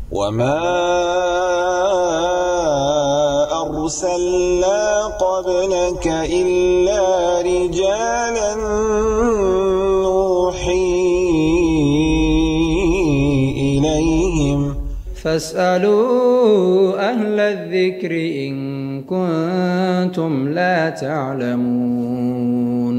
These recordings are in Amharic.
وما أرسلنا قبلك إلا رجالا نوحي إليهم فاسألوا أهل الذكر إن كنتم لا تعلمون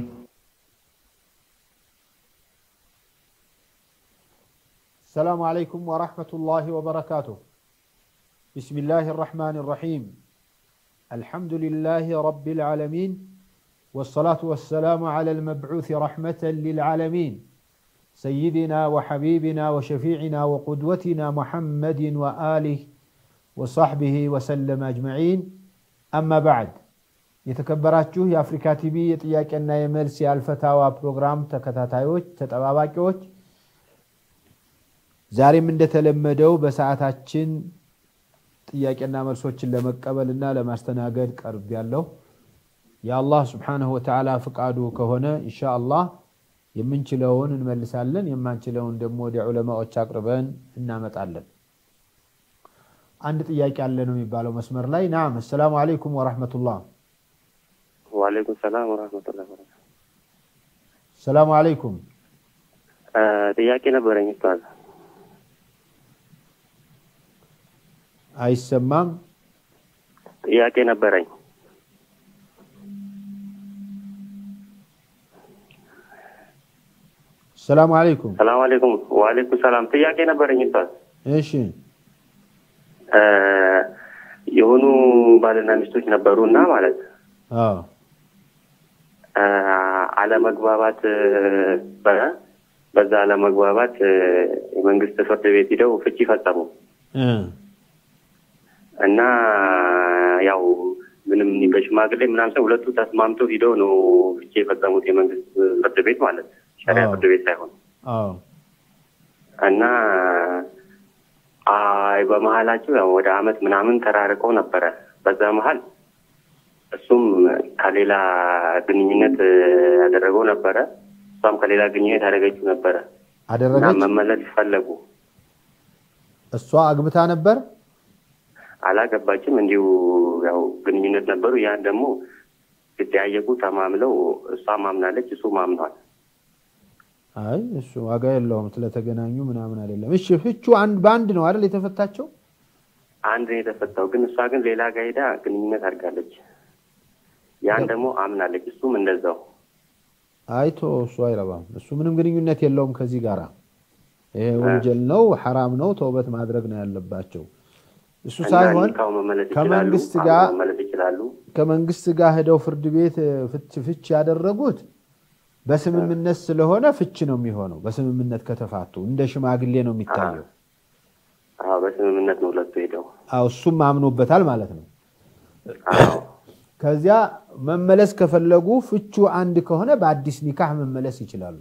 السلام عليكم ورحمة الله وبركاته بسم الله الرحمن الرحيم الحمد لله رب العالمين والصلاة والسلام على المبعوث رحمة للعالمين سيدنا وحبيبنا وشفيعنا وقدوتنا محمد وآله وصحبه وسلم أجمعين أما بعد የተከበራችሁ የአፍሪካ ቲቪ የጥያቄና የመልስ የአልፈታዋ ፕሮግራም ተከታታዮች ተጠባባቂዎች ዛሬም እንደተለመደው በሰዓታችን ጥያቄና መልሶችን ለመቀበልና ለማስተናገድ ቀርብ ያለው የአላህ ስብሓንሁ ወተዓላ ፍቃዱ ከሆነ ኢንሻ አላህ የምንችለውን እንመልሳለን የማንችለውን ደግሞ ወደ ዑለማዎች አቅርበን እናመጣለን አንድ ጥያቄ አለ ነው የሚባለው መስመር ላይ ናም አሰላሙ አለይኩም ወረሕመቱላህ ዋሌይኩም ሰላም ወረህመቱላህ በረካቱ። ሰላሙ አለይኩም ጥያቄ ነበረኝ ኡስታዝ። አይሰማም ጥያቄ ነበረኝ። ሰላሙ አለይኩም ሰላም አለይኩም። ዋሌይኩም ሰላም። ጥያቄ ነበረኝ ኡስታዝ። እሺ እ የሆኑ ባልና ሚስቶች ነበሩ እና ማለት አዎ እ አለመግባባት ነበረ። በዛ አለመግባባት እ የመንግስት ፍርድ ቤት ሂደው ፍቺ ፈጸሙ እ እና ያው ምንም በሽማግሌ ምናምን ሰው ሁለቱ ተስማምተው ሂደው ነው ፍቺ የፈጸሙት የመንግስት ፍርድ ቤት ማለት ሸሪያ አዎ። ፍርድ ቤት ሳይሆን አዎ እና አይ በመሀላቸው ያው ወደ አመት ምናምን ተራርቀው ነበረ። በዛ መሀል እሱም ከሌላ ግንኙነት እ ያደረገው ነበረ፣ እሷም ከሌላ ግንኙነት ያደረገችው ነበረ እና አደረገች መመለስ ፈለጉ። እሷ አግብታ ነበር አላገባችም፣ እንዲሁ ያው ግንኙነት ነበሩ። ያን ደግሞ ሲጠያየቁ ተማምለው እሷ ማምናለች፣ እሱ ማምኗል። አይ እሱ ዋጋ የለውም ስለተገናኙ ምናምን አይደለም እሺ ፍቹ አንድ በአንድ ነው አይደል የተፈታቸው አንድ ነው የተፈታው፣ ግን እሷ ግን ሌላ ጋር ሄዳ ግንኙነት አድርጋለች። ያን ደግሞ አምናለች፣ እሱም እንደዛው አይቶ እሱ አይረባም እሱ ምንም ግንኙነት የለውም ከዚህ ጋር ይሄ ወንጀል ነው ሐራም ነው ተውበት ማድረግ ነው ያለባቸው እሱ እና ሳይሆን ኒካው መመለስ ይችላሉ፣ ከመንግስት አብረው ጋር መመለስ ይችላሉ። ከመንግስት ጋር ሄደው ፍርድ ቤት ፍች ፍች ያደረጉት በስምምነት ስለሆነ ፍች ነው የሚሆነው በስምምነት ከተፋቱ እንደ ሽማግሌ ነው የሚታየው አዎ በስምምነት ነው ሁለቱ ሄደው። አዎ እሱም አምኖበታል ማለት ነው አዎ ከዚያ መመለስ ከፈለጉ ፍቹ አንድ ከሆነ በአዲስ ኒካህ መመለስ ይችላሉ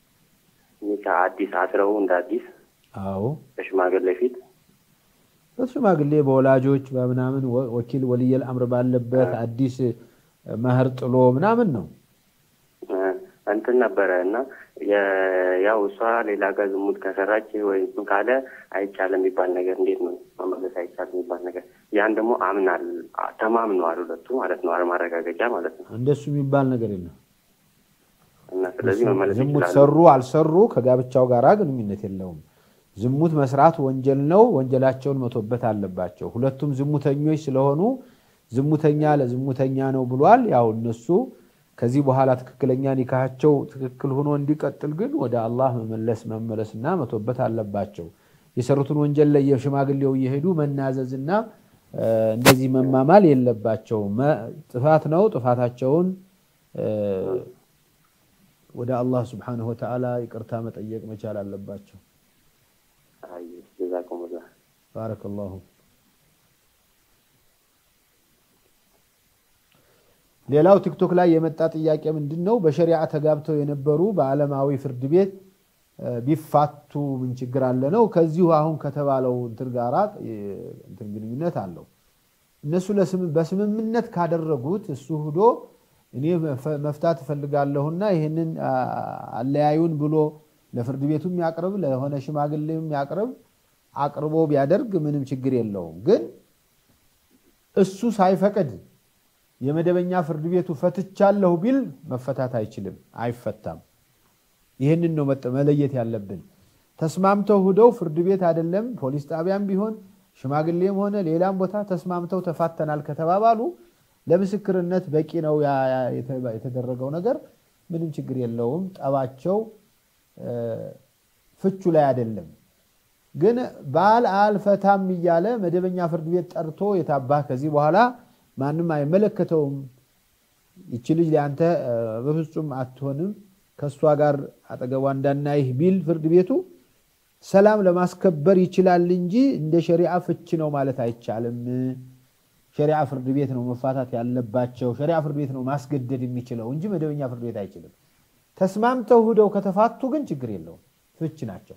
ኒካ አዲስ አስረው እንደ አዲስ አዎ በሽማግሌ ፊት በሽማግሌ በወላጆች በምናምን ወ- ወኪል ወልየል አምር ባለበት አዲስ መህር ጥሎ ምናምን ነው እ እንትን ነበረ እና የ- ያው እሷ ሌላ ጋር ዝሙት ከሰራች ወይ እንትን ካለ አይቻልም የሚባል ነገር እንዴት ነው መመለስ አይቻልም የሚባል ነገር ያን ደግሞ አምናል ተማምነዋል ሁለቱ ማለት ነው ማረጋገጫ ማለት ነው እንደሱ የሚባል ነገር የለም እና ስለዚህ መመለስ ዝሙት ይችላሉ ሰሩ አልሰሩ ከጋብቻው ጋር ግንኙነት የለውም ዝሙት መስራት ወንጀል ነው ወንጀላቸውን መቶበት አለባቸው ሁለቱም ዝሙተኞች ስለሆኑ ዝሙተኛ ለዝሙተኛ ነው ብሏል ያው እነሱ ከዚህ በኋላ ትክክለኛ ኒካቸው ትክክል ሆኖ እንዲቀጥል ግን ወደ አላህ መመለስ መመለስና መቶበት አለባቸው የሰሩትን ወንጀል ላይ የሽማግሌው እየሄዱ መናዘዝና እ፣ እንደዚህ መማማል የለባቸው ጥፋት ነው ጥፋታቸውን እ፣ ወደ አላህ ስብሓንሁ ወተዓላ ይቅርታ መጠየቅ መቻል አለባቸው አይ ጀዛኩሙላህ ባረከላሁ ሌላው ቲክቶክ ላይ የመጣ ጥያቄ ምንድን ነው በሸሪዓ ተጋብተው የነበሩ በዓለማዊ ፍርድ ቤት እ፣ ቢፋቱ ምን ችግር አለ ነው ከዚሁ አሁን ከተባለው እንትን ጋራ እ፣ እንትን ግንኙነት አለው እነሱ ለስም- በስምምነት ካደረጉት እሱ ሂዶ እኔ መፈ- መፍታት እፈልጋለሁና ይህንን አ- አለያዩን ብሎ ለፍርድ ቤቱም ያቅርብ ለሆነ ሽማግሌም ያቅርብ አቅርቦ ቢያደርግ ምንም ችግር የለውም። ግን እሱ ሳይፈቅድ የመደበኛ ፍርድ ቤቱ ፈትቻለሁ ቢል መፈታት አይችልም፣ አይፈታም። ይህንን ነው መጠ- መለየት ያለብን። ተስማምተው ሂደው ፍርድ ቤት አይደለም ፖሊስ ጣቢያም ቢሆን ሽማግሌም ሆነ ሌላም ቦታ ተስማምተው ተፋተናል ከተባባሉ ለምስክርነት በቂ ነው ያ- ያ የተ- የተደረገው ነገር ምንም ችግር የለውም። ጠባቸው እ፣ ፍቹ ላይ አይደለም። ግን ባል አልፈታም እያለ መደበኛ ፍርድ ቤት ጠርቶ የታባህ ከዚህ በኋላ ማንም አይመለከተውም፣ ይቺ ልጅ ለአንተ እ፣ በፍጹም አትሆንም፣ ከእሷ ጋር አጠገቧ እንዳናይህ ቢል ፍርድ ቤቱ ሰላም ለማስከበር ይችላል እንጂ እንደ ሸሪዓ ፍች ነው ማለት አይቻልም። ሸሪዓ ፍርድ ቤት ነው መፋታት ያለባቸው። ሸሪዓ ፍርድ ቤት ነው ማስገደድ የሚችለው እንጂ መደበኛ ፍርድ ቤት አይችልም። ተስማምተው ሂደው ከተፋቱ ግን ችግር የለውም፣ ፍች ናቸው።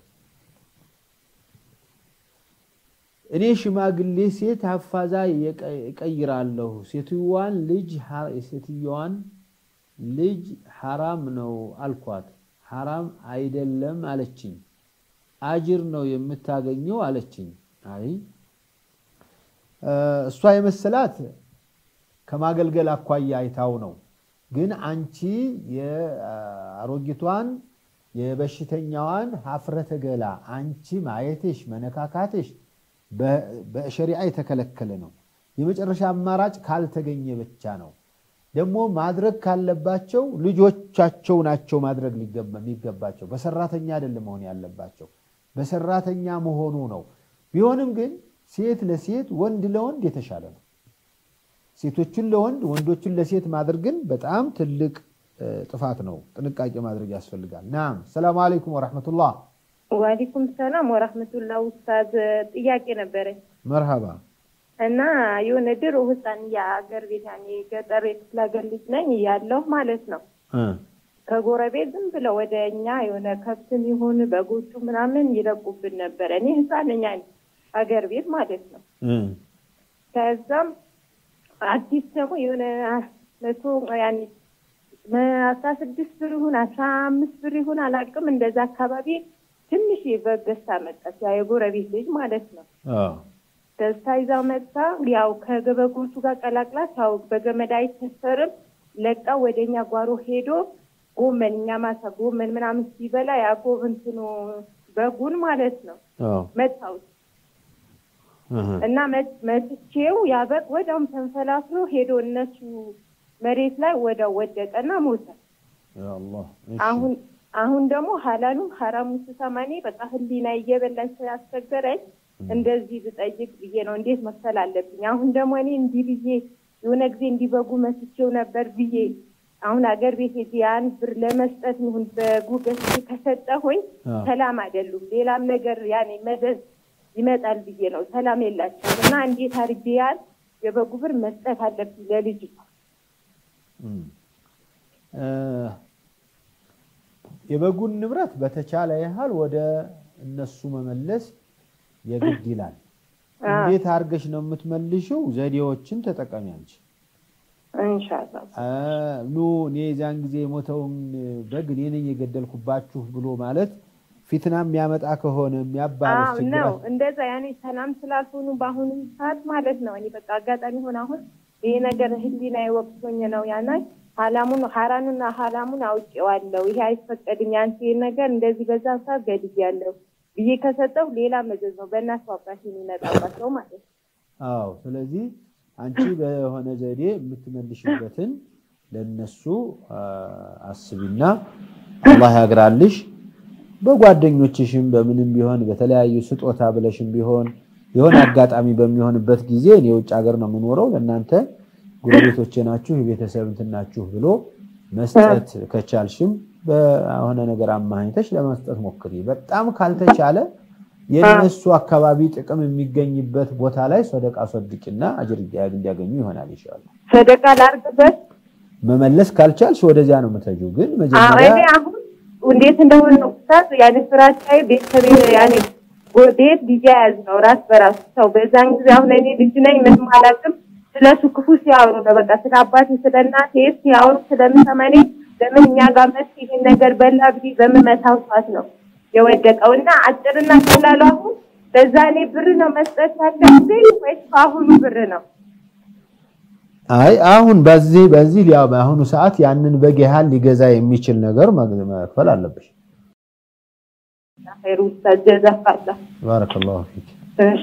እኔ ሽማግሌ ሴት ሀፋዛ የቀ- እቀይራለሁ ሴትዮዋን ልጅ ሐ- የሴትዮዋን ልጅ ሐራም ነው አልኳት። ሐራም አይደለም አለችኝ። አጅር ነው የምታገኘው አለችኝ። አይ እ፣ እሷ የመሰላት ከማገልገል አኳያ አይታው ነው። ግን አንቺ የአሮጊቷን የበሽተኛዋን ሀፍረተ ገላ አንቺ ማየትሽ መነካካትሽ በ- በሸሪዓ የተከለከለ ነው። የመጨረሻ አማራጭ ካልተገኘ ብቻ ነው። ደግሞ ማድረግ ካለባቸው ልጆቻቸው ናቸው ማድረግ ሊገባ- የሚገባቸው በሰራተኛ አይደለም መሆን ያለባቸው በሰራተኛ መሆኑ ነው። ቢሆንም ግን ሴት ለሴት ወንድ ለወንድ የተሻለ ነው። ሴቶቹን ለወንድ ወንዶቹን ለሴት ማድረግን በጣም ትልቅ እ፣ ጥፋት ነው። ጥንቃቄ ማድረግ ያስፈልጋል። ናም ሰላም አለይኩም ወረሕመቱላህ። ዋሊኩም ሰላም ወራህመቱላ ኡስታዝ ጥያቄ ነበረኝ መርሃባ እና የሆነ ድሮ ህፃን የአገር ቤት ያኔ ገጠር የክፍለ ሀገር ልጅ ነኝ እያለሁ ማለት ነው እ፣ ከጎረቤት ዝም ብለው ወደ እኛ የሆነ ከብትም ይሁን በጎቹ ምናምን ይለቁብን ነበረ። እኔ ህፃን ነኝ ያኔ ሀገር ቤት ማለት ነው። እ፣ ከዛም አዲስ ደግሞ የሆነ መቶ ያኔ አስራ ስድስት ብር ይሁን አስራ አምስት ብር ይሁን አላውቅም እንደዛ አካባቢ ትንሽ በግ ገዝታ መጣች። ያ የጎረቤት ልጅ ማለት ነው። አዎ፣ ገዝታ ይዛ መጣ። ያው ከገበጎቹ ጋር ቀላቅላት ያው በገመድ አይተሰርም ለቃ ወደ እኛ ጓሮ ሄዶ ጎመን እኛ ማሳ ጎመን ምናምን ሲበላ ያ ጎብንትኑ በጉን ማለት ነው አዎ፣ መታውት እህ፣ እና መት- መትቼው ያ በግ ወዲያውም ተንፈላፍሎ ሄዶ እነሱ መሬት ላይ ወዲያው ወደቀና ሞተ። ያ አላህ፣ እሺ። አሁን አሁን ደግሞ ሀላሉን ሀራሙ ስሰማ እኔ በቃ ህሊና እየበላኝ ስላስቸገረኝ እንደዚህ ብጠይቅ ብዬ ነው። እንዴት መክፈል አለብኝ? አሁን ደግሞ እኔ እንዲህ ብዬ የሆነ ጊዜ እንዲበጉ መስቼው ነበር ብዬ አሁን አገር ቤት ሄጄ ያን ብር ለመስጠት ይሁን በጉ ገዝቼ ከሰጠሁኝ አዎ። ሰላም አይደሉም። ሌላም ነገር ያኔ መዘዝ ይመጣል ብዬ ነው። ሰላም የላቸውም እና እንዴት አድርጌ ያን የበጉ ብር መስጠት አለብኝ ለልጅቷ? እም። እ፣ የበጉን ንብረት በተቻለ ያህል ወደ እነሱ መመለስ የግድ ይላል። እንዴት አድርገሽ ነው የምትመልሽው? ዘዴዎችን ተጠቀሚ አንቺ። እንሻላ አ፣ ኑ እኔ የዚያን ጊዜ የሞተውን በግ እኔ ነኝ የገደልኩባችሁ ብሎ ማለት ፊትና የሚያመጣ ከሆነ የሚያባለስ አዎ ችግር ነው እንደዛ ያኔ ሰላም ስላልሆኑ በአሁኑ ሰዓት ማለት ነው። እኔ በቃ አጋጣሚ ሆነ አሁን ይሄ ነገር ህሊና ወቅቶኝ ነው ያና ሀላሙን ሀራኑና ሀላሙን አውቄዋለሁ። ይሄ አይፈቀድም። ያንተ ይሄ ነገር እንደዚህ በዛ ሰዓት ገድያለሁ ብዬ ከሰጠው ሌላ መዘዝ ነው በእናቱ አባት የሚመጣባቸው ማለት ነው። አዎ። ስለዚህ አንቺ በሆነ ዘዴ የምትመልሽበትን ለነሱ አ፣ አስቢና አላህ ያግራልሽ። በጓደኞችሽም በምንም ቢሆን በተለያዩ ስጦታ ብለሽም ቢሆን የሆነ አጋጣሚ በሚሆንበት ጊዜ እኔ የውጭ ሀገር ነው የምኖረው ለእናንተ ጎረቤቶቼ ናችሁ የቤተሰብ እንትን ናችሁ ብሎ መስጠት ከቻልሽም በሆነ ነገር አማኝተሽ ለመስጠት ሞክሪ። በጣም ካልተቻለ የነሱ አካባቢ ጥቅም የሚገኝበት ቦታ ላይ ሰደቃ ሰድቂና አጅር እንዲያገኙ ይሆናል ይሻላል። ሰደቃ ላርግበት መመለስ ካልቻልሽ ወደዚያ ነው የምትሄጂው። ግን አዎ መጀመሪያ እኔ አሁን እንዴት እንደሆነ ኡስታዝ ያኔ ስራቻዬ ቤተሰብ ያኔ ቤት ጊዜ ያዝ ነው ራስ በራሱ ሰው በዛን ጊዜ አሁን እኔ ልጅ ነኝ ምንም አላውቅም። ስለሱ ክፉ ሲያወሩ ነው በቃ ስለ አባቴ ስለ እናቴ ሲያወሩ ስለምሰማ እኔ ለምን እኛ ጋር መስ ይሄን ነገር በላ ብዬ በምመታው ሰዓት ነው የወደቀው እና አጭርና ቀላሉ አሁን በዛ ላይ ብር ነው መስጠት ያለብኝ ወይስ በአሁኑ ብር ነው? አይ አሁን በዚህ በዚህ ሊያ- በአሁኑ ሰዓት ያንን በግ ያህል ሊገዛ የሚችል ነገር መግ- መክፈል አለብሽ። ኸይር ኡስታዝ ጀዛካላ። ባረከላሁ ፊክ። እሺ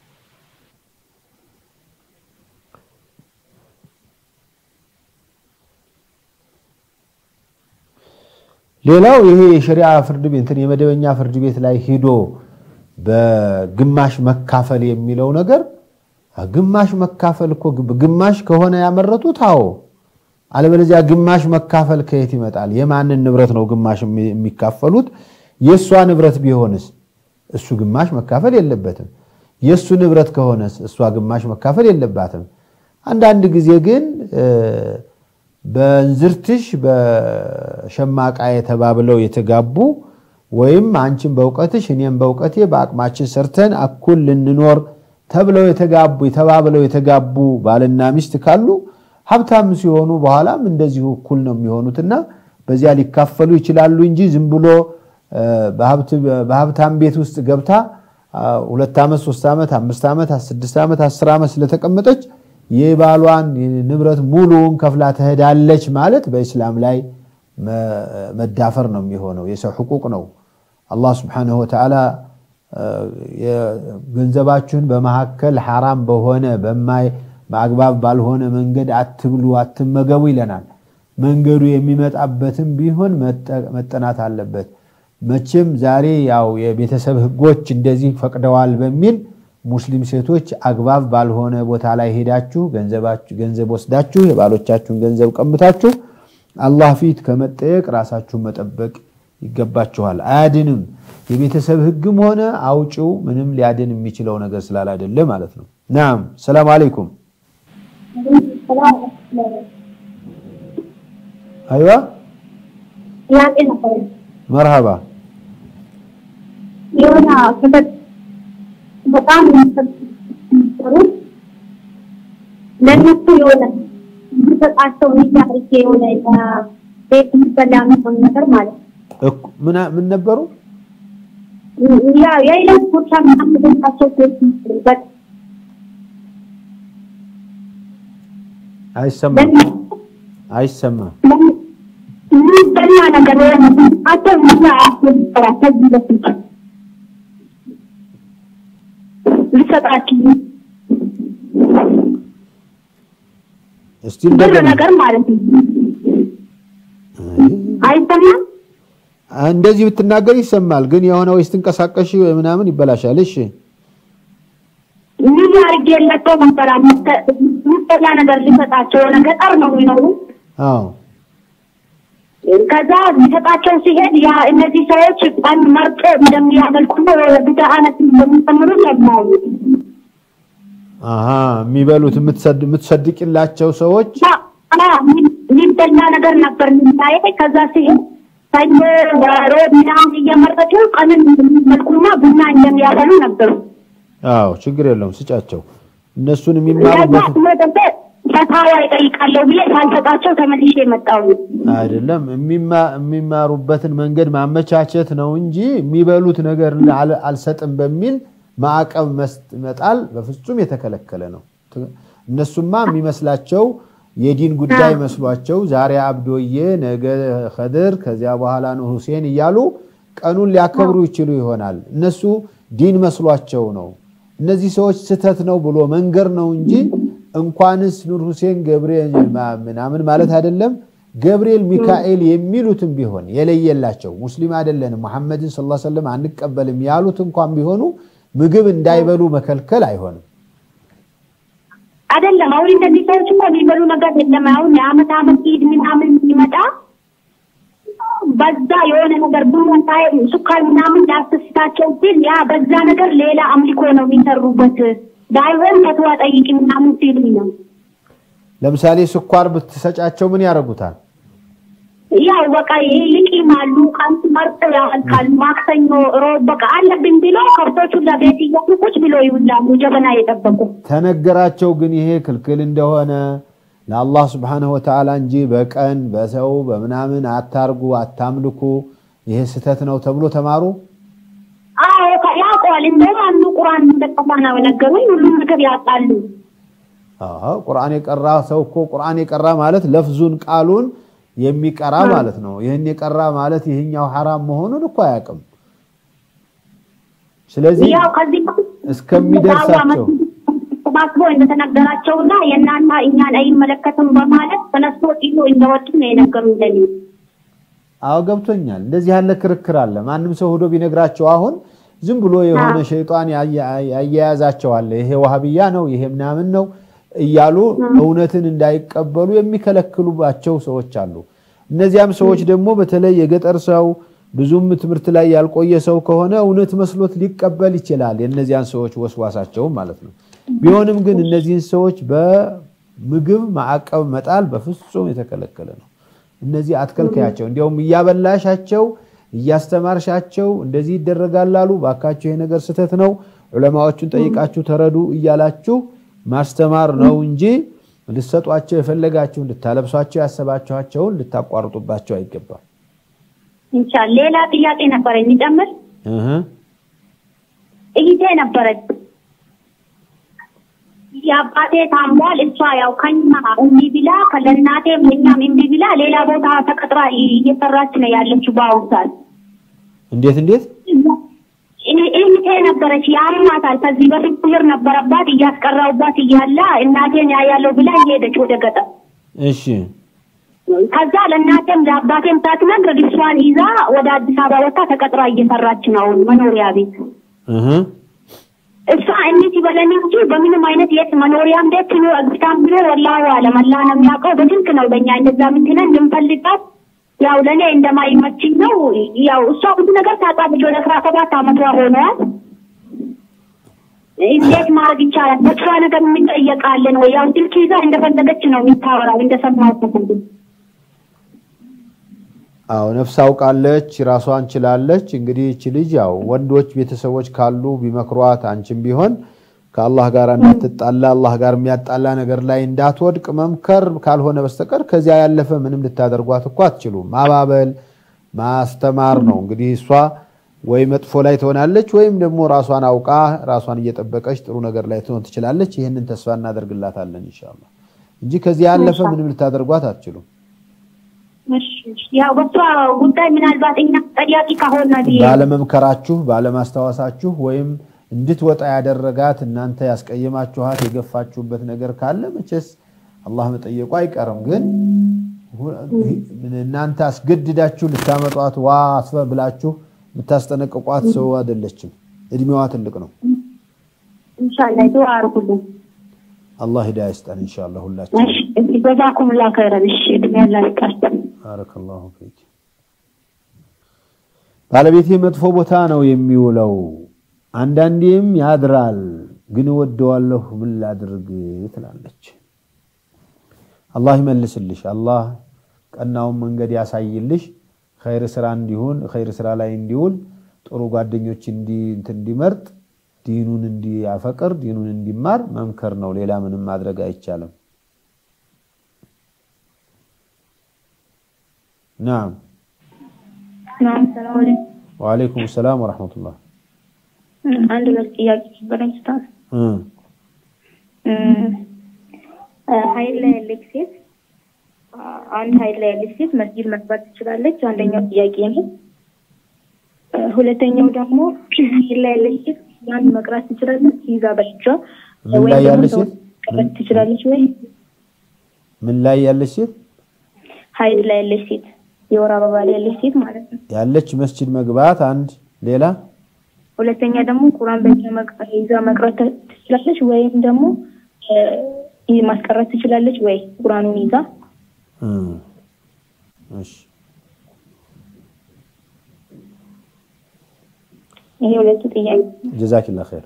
ሌላው ይሄ የሸሪዓ ፍርድ ቤት እንትን የመደበኛ ፍርድ ቤት ላይ ሂዶ በግማሽ መካፈል የሚለው ነገር ግማሽ መካፈል እኮ ግማሽ ከሆነ ያመረቱት አዎ። አለበለዚያ ግማሽ መካፈል ከየት ይመጣል? የማንን ንብረት ነው ግማሽ የሚ- የሚካፈሉት? የእሷ ንብረት ቢሆንስ እሱ ግማሽ መካፈል የለበትም። የእሱ ንብረት ከሆነስ እሷ ግማሽ መካፈል የለባትም። አንዳንድ ጊዜ ግን እ፣ በእንዝርትሽ በሸማቃ የተባብለው የተጋቡ ወይም አንቺን በእውቀትሽ እኔም በእውቀቴ በአቅማችን ሰርተን እኩል ልንኖር ተብለው የተጋቡ የተባብለው የተጋቡ ባልና ሚስት ካሉ ሀብታም ሲሆኑ በኋላም እንደዚሁ እኩል ነው የሚሆኑትና በዚያ ሊካፈሉ ይችላሉ እንጂ ዝም ብሎ እ፣ በሀብት- በሀብታም ቤት ውስጥ ገብታ አ፣ ሁለት ዓመት ሶስት ዓመት አምስት ዓመት ስድስት ዓመት አስር ዓመት ስለተቀመጠች የባሏን ንብረት ሙሉውን ከፍላ ትሄዳለች ማለት በኢስላም ላይ መ- መዳፈር ነው የሚሆነው። የሰው ሕቁቅ ነው። አላህ ስብሓነሁ ወተዓላ እ፣ የገንዘባችሁን በመካከል ሐራም በሆነ በማይ በአግባብ ባልሆነ መንገድ አትብሉ፣ አትመገቡ ይለናል። መንገዱ የሚመጣበትም ቢሆን መጠ- መጠናት አለበት። መቼም ዛሬ ያው የቤተሰብ ህጎች እንደዚህ ፈቅደዋል በሚል ሙስሊም ሴቶች አግባብ ባልሆነ ቦታ ላይ ሄዳችሁ ገንዘባችሁ ገንዘብ ወስዳችሁ የባሎቻችሁን ገንዘብ ቀምታችሁ አላህ ፊት ከመጠየቅ ራሳችሁን መጠበቅ ይገባችኋል። አያድንም። የቤተሰብ ህግም ሆነ አውጪው ምንም ሊያድን የሚችለው ነገር ስላላደለ ማለት ነው። ናም ሰላም አለይኩም። አይዋ ጥያቄ ነበረ። መርሃባ የሆነ ክፍል በጣም የሚሰሩ ለእነሱ የሆነ የሚሰጣቸው ሚያርጌ የሆነ ቤት የሚበላ የሚሆን ነገር ማለት ነው። እኩ- ምና- ምን ነበሩ? ያ የይለት ጉርሻ ምናምን የሚሰጣቸው ቤት የሚሰሩበት አይሰማም አይሰማም። የሚበላ ነገር የሆነ አቸው ሚያራ ከዚህ በፊት ሊሰጣችሁ እስቲ ብር እንደገና ነገር ማለት ነው። አይሰማም? እንደዚህ ብትናገር ይሰማል፣ ግን የሆነ ወይ ስትንቀሳቀሽ ምናምን ይበላሻል። እሺ ምን አድርጌ የላቸው ነበረ የሚበላ ነገር ሊሰጣቸው የሆነ ገጠር ነው የሚኖሩ አዎ ከዛ ሊሰጣቸው ሲሄድ ያ እነዚህ ሰዎች ቀን መርጦ እንደሚያመልኩና ብዳ አይነት እንደሚጨምሩ ሰማሁ። አሀ የሚበሉት የምትሰድ- የምትሰድቅላቸው ሰዎች እና የሚበላ ነገር ነበር የሚታየ። ከዛ ሲሄድ ሰኞ ሮብ ምናምን እየመረጡ ቀንን እንደሚመልኩና ቡና እንደሚያበሉ ነበሩ። አዎ ችግር የለውም ስጫቸው። እነሱን ከዛ የሚማሩበት ስመጠበ ፈታዋ ይጠይቃለሁ ብዬ ሳልሰጣቸው ተመልሼ መጣሁ። አይደለም የሚማ- የሚማሩበትን መንገድ ማመቻቸት ነው እንጂ የሚበሉት ነገር አል- አልሰጥም በሚል ማዕቀብ መስጥ- መጣል በፍጹም የተከለከለ ነው። ት- እነሱማ የሚመስላቸው የዲን ጉዳይ መስሏቸው ዛሬ አብዶዬ፣ ነገ ከድር፣ ከዚያ በኋላ ነው ሁሴን እያሉ ቀኑን ሊያከብሩ ይችሉ ይሆናል። እነሱ ዲን መስሏቸው ነው። እነዚህ ሰዎች ስህተት ነው ብሎ መንገር ነው እንጂ እንኳንስ ኑር ሁሴን ገብርኤል ማ- ምናምን ማለት አይደለም። ገብርኤል ሚካኤል የሚሉትም ቢሆን የለየላቸው ሙስሊም አይደለንም ሙሐመድን ሰለላሁ ዐለይሂ ወሰለም አንቀበልም ያሉት እንኳን ቢሆኑ ምግብ እንዳይበሉ መከልከል አይሆንም። አይደለም አሁን እነዚህ ሰዎች እኮ የሚበሉ ነገር የለም። አሁን የአመት አመት ኢድ ምናምን ሲመጣ በዛ የሆነ ነገር ቡና ሳይ ሱካር ምናምን ሊያስደስታቸው ሲል ያ በዛ ነገር ሌላ አምልኮ ነው የሚሰሩበት። ባይሆን ፈትዋ ጠይቂ ምናምን ሲሉኝ ነው። ለምሳሌ ስኳር ብትሰጫቸው ምን ያደርጉታል? ያው በቃ ይልቂማሉ፣ ቀን መርጠው ያልቃሉ። ማክሰኞ፣ ሮብ በቃ አለብኝ ብሎ ከብቶቹን ለቤት እያሉ ቁጭ ብሎ ይውላሉ ጀበና የጠበቁ ተነገራቸው ግን ይሄ ክልክል እንደሆነ ለአላህ ስብሓነሁ ወተዓላ እንጂ በቀን በሰው በምናምን አታርጉ፣ አታምልኩ፣ ይሄ ስህተት ነው ተብሎ ተማሩ። አዎ ያውቀዋል። ያውቃቸዋል። እንደውም አንዱ ቁርአን እንደጠፋ ነው ነገሩኝ። ሁሉም ነገር ያውቃሉ። አዎ ቁርአን የቀራ ሰው እኮ ቁርአን የቀራ ማለት ለፍዙን ቃሉን የሚቀራ ማለት ነው። ይህን የቀራ ማለት ይህኛው ሐራም መሆኑን እኮ አያውቅም። ስለዚህ ያው ከዚህ በፊት እስከሚደርሳቸው ተሰባስቦ እንደተነገራቸውና የእናንተ እኛን አይመለከትም በማለት ተነስቶ ጥሎ እንደወጡ ነው የነገሩኝ ለኔ። አዎ ገብቶኛል። እንደዚህ ያለ ክርክር አለ። ማንም ሰው ሄዶ ቢነግራቸው አሁን ዝም ብሎ የሆነ ሸይጣን ያያያዛቸዋል። ይሄ ዋህብያ ነው፣ ይሄ ምናምን ነው እያሉ እውነትን እንዳይቀበሉ የሚከለክሉባቸው ሰዎች አሉ። እነዚያም ሰዎች ደግሞ በተለይ የገጠር ሰው ብዙም ትምህርት ላይ ያልቆየ ሰው ከሆነ እውነት መስሎት ሊቀበል ይችላል። የእነዚያን ሰዎች ወስዋሳቸውም ማለት ነው። ቢሆንም ግን እነዚህን ሰዎች በምግብ ማዕቀብ መጣል በፍጹም የተከለከለ ነው። እነዚህ አትከልከያቸው። እንዲያውም እያበላሻቸው እያስተማርሻቸው እንደዚህ ይደረጋል አሉ፣ ባካቸው ይሄ ነገር ስህተት ነው፣ ዑለማዎቹን ጠይቃችሁ ተረዱ እያላችሁ ማስተማር ነው እንጂ ልትሰጧቸው የፈለጋችሁ ልታለብሷቸው ያሰባችኋቸውን ልታቋርጡባቸው አይገባም። ኢንሻአላህ ሌላ ጥያቄ ነበረ የሚጨምር እህ እህቴ ነበረች። የአባቴ ታሟል። እሷ ያው ከኛ እምቢ ብላ ከለእናቴም እኛም እምቢ ብላ ሌላ ቦታ ተቀጥራ እየሰራች ነው ያለችው በአሁኑ ሰዓት። እንዴት እንዴት እህቴ ነበረች ያማታል። ከዚህ በፊት ችግር ነበረባት እያስቀራውባት እያለ እናቴን ያያለው ብላ እየሄደች ወደ ገጠር እሺ ከዛ ለእናቴም ለአባቴም ሳትነግር ልጅቷን ይዛ ወደ አዲስ አበባ ወጣ ተቀጥራ እየሰራች ነው አሁን መኖሪያ ቤት። እህ እሷ እንዴት ይበለን እንጂ በምንም አይነት የት መኖሪያም ቤት ነው እግታም ብሎ ወላሂ አለም አላህ ነው የሚያውቀው። በስልክ ነው በእኛ እንደዛ ምትለን እንደምፈልጋት ያው ለእኔ እንደማይመችኝ ነው። ያው እሷ ብዙ ነገር ታውቃለች። ወደ አስራ ሰባት አመቷ ሆነዋል። እንዴት ማድረግ ይቻላል? በሷ ነገር የሚጠየቃለን ወይ? ያው ስልክ ይዛ እንደፈለገች ነው የሚታወራው እንደሰማሁት ሁሉ አዎ ነፍስ አውቃለች፣ ራሷን ችላለች። እንግዲህ እቺ ልጅ ያው ወንዶች ቤተሰቦች ካሉ ቢመክሯት፣ አንቺም ቢሆን ከአላህ ጋር እንዳትጣላ አላህ ጋር የሚያጣላ ነገር ላይ እንዳትወድቅ መምከር ካልሆነ በስተቀር ከዚያ ያለፈ ምንም ልታደርጓት እኮ አትችሉም። ማባበል ማስተማር ነው እንግዲህ እሷ ወይ መጥፎ ላይ ትሆናለች ወይም ደግሞ ራሷን አውቃ ራሷን እየጠበቀች ጥሩ ነገር ላይ ትሆን ትችላለች። ይህንን ተስፋ እናደርግላታለን ኢንሻአላህ እንጂ ከዚያ ያለፈ ምንም ልታደርጓት አትችሉም። ያው በሷ ጉዳይ ምናልባት እኛ ጠያቂ ከሆነ ብዬ ባለመምከራችሁ ባለማስታወሳችሁ ወይም እንድትወጣ ያደረጋት እናንተ ያስቀየማችኋት የገፋችሁበት ነገር ካለ መቼስ አላህ መጠየቁ አይቀርም። ግን እናንተ አስገድዳችሁ ልታመጧት ዋ አስፈ ብላችሁ የምታስጠነቅቋት ሰው አይደለችም። እድሜዋ ትልቅ ነው። ኢንሻአላህ ዱአ አድርጉልን። አላህ ሂዳያ ይስጠን ኢንሻአላህ ሁላችን። እሺ ጀዛኩሙላህ ኸይረን። እሺ እድሜ ያላ ይቀርተን። ባረከላሁ ፊክ። ባለቤቴ መጥፎ ቦታ ነው የሚውለው፣ አንዳንዴም ያድራል፣ ግን እወደዋለሁ፣ ምን ላድርግ ትላለች። አላህ ይመልስልሽ፣ አላህ ቀናውን መንገድ ያሳይልሽ፣ ኸይር ስራ እንዲሆን ኸይር ስራ ላይ እንዲውል ጥሩ ጓደኞች እንዲመርጥ ዲኑን እንዲያፈቅር ዲኑን እንዲማር መምከር ነው። ሌላ ምንም ማድረግ አይቻልም። ናም ናም ሰላም አለይኩም። ወአለይኩም ሰላም ወረሕመቱላህ። አንድ ሁለት ጥያቄ ነበረኝ ስታን ሀይል ላይ ያለች ሴት አንድ ሀይል ላይ ያለች ሴት መስጊድ መግባት ትችላለች? አንደኛው ጥያቄ ነው። ሁለተኛው ደግሞ ሀይል ላይ ያለች ሴት ያን መቅራት ትችላለች? ይዛ በእጇ ምን ላይ ያለች ሴት መቅራት ትችላለች ወይ? ምን ላይ ያለች ሴት ሀይል ላይ ያለች ሴት የወር አበባ ላይ ያለች ሴት ማለት ነው። ያለች መስጂድ መግባት አንድ ሌላ ሁለተኛ ደግሞ ቁርአን በእጇ መቅራት ይዛ መቅራት ትችላለች ወይም ደግሞ ይህ ማስቀረት ትችላለች ወይ ቁርአኑን ይዛ እሺ ይሄ ሁለቱ ጥያቄ ጀዛኪላ ኸይር።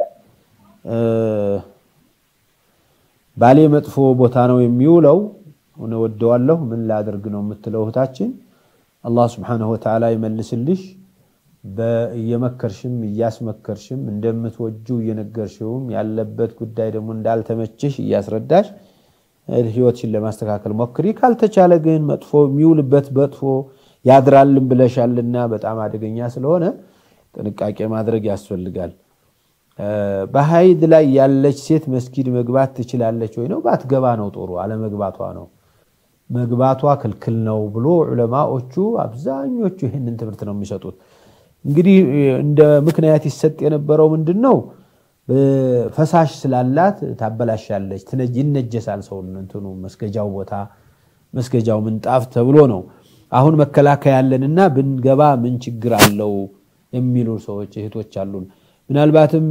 ባሌ መጥፎ ቦታ ነው የሚውለው ሆነ ወደዋለሁ ምን ላደርግ ነው የምትለው እህታችን፣ አላህ ስብሓነሁ ወተዓላ ይመልስልሽ። እየመከርሽም እያስመከርሽም እንደምትወጁ እየነገርሽውም ያለበት ጉዳይ ደግሞ እንዳልተመችሽ እያስረዳሽ ህይወትሽን ለማስተካከል ሞክሪ። ካልተቻለ ግን መጥፎ የሚውልበት መጥፎ ያድራልን ብለሻልና በጣም አደገኛ ስለሆነ ጥንቃቄ ማድረግ ያስፈልጋል። በሀይድ ላይ ያለች ሴት መስጊድ መግባት ትችላለች ወይ ነው? ባትገባ ነው ጥሩ፣ አለመግባቷ ነው። መግባቷ ክልክል ነው ብሎ ዑለማዎቹ አብዛኞቹ ይህንን ትምህርት ነው የሚሰጡት። እንግዲህ እንደ ምክንያት ይሰጥ የነበረው ምንድን ነው? ፈሳሽ ስላላት ታበላሻለች፣ ይነጀሳል ሰው እንትኑ መስገጃው ቦታ መስገጃው ምንጣፍ ተብሎ ነው። አሁን መከላከያ ያለንና ብንገባ ምን ችግር አለው የሚሉ ሰዎች እህቶች አሉን። ምናልባትም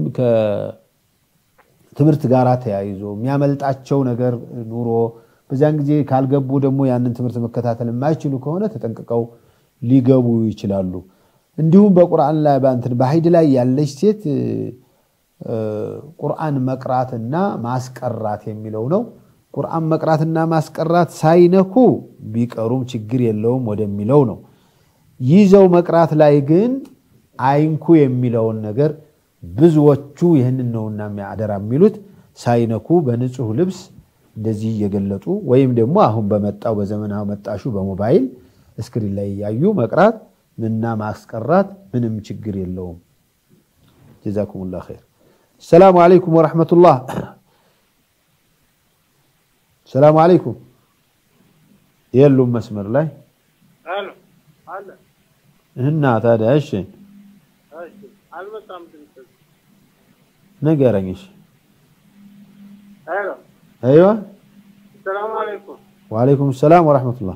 ከትምህርት ጋር ተያይዞ የሚያመልጣቸው ነገር ኑሮ በዚያን ጊዜ ካልገቡ ደግሞ ያንን ትምህርት መከታተል የማይችሉ ከሆነ ተጠንቅቀው ሊገቡ ይችላሉ። እንዲሁም በቁርአን ላይ በእንትን በሀይድ ላይ ያለች ሴት ቁርአን መቅራትና ማስቀራት የሚለው ነው። ቁርአን መቅራትና ማስቀራት ሳይነኩ ቢቀሩም ችግር የለውም ወደሚለው ነው። ይዘው መቅራት ላይ ግን አይንኩ የሚለውን ነገር ብዙዎቹ ይህንን ነውና አደራ የሚሉት ሳይነኩ በንጹህ ልብስ እንደዚህ እየገለጡ ወይም ደግሞ አሁን በመጣው በዘመናዊ መጣሹ በሞባይል እስክሪን ላይ እያዩ መቅራት ምና ማስቀራት ምንም ችግር የለውም። ጀዛኩሙላህ ኸይር። ሰላሙ አለይኩም ወረሕመቱላህ። ሰላሙ አለይኩም። የሉም መስመር ላይ እና ታዲያ እሺ ንገረኝ። እሺ አይዋ ሰላም አለይኩም። ወአለይኩም ሰላም ወረሕመቱላህ።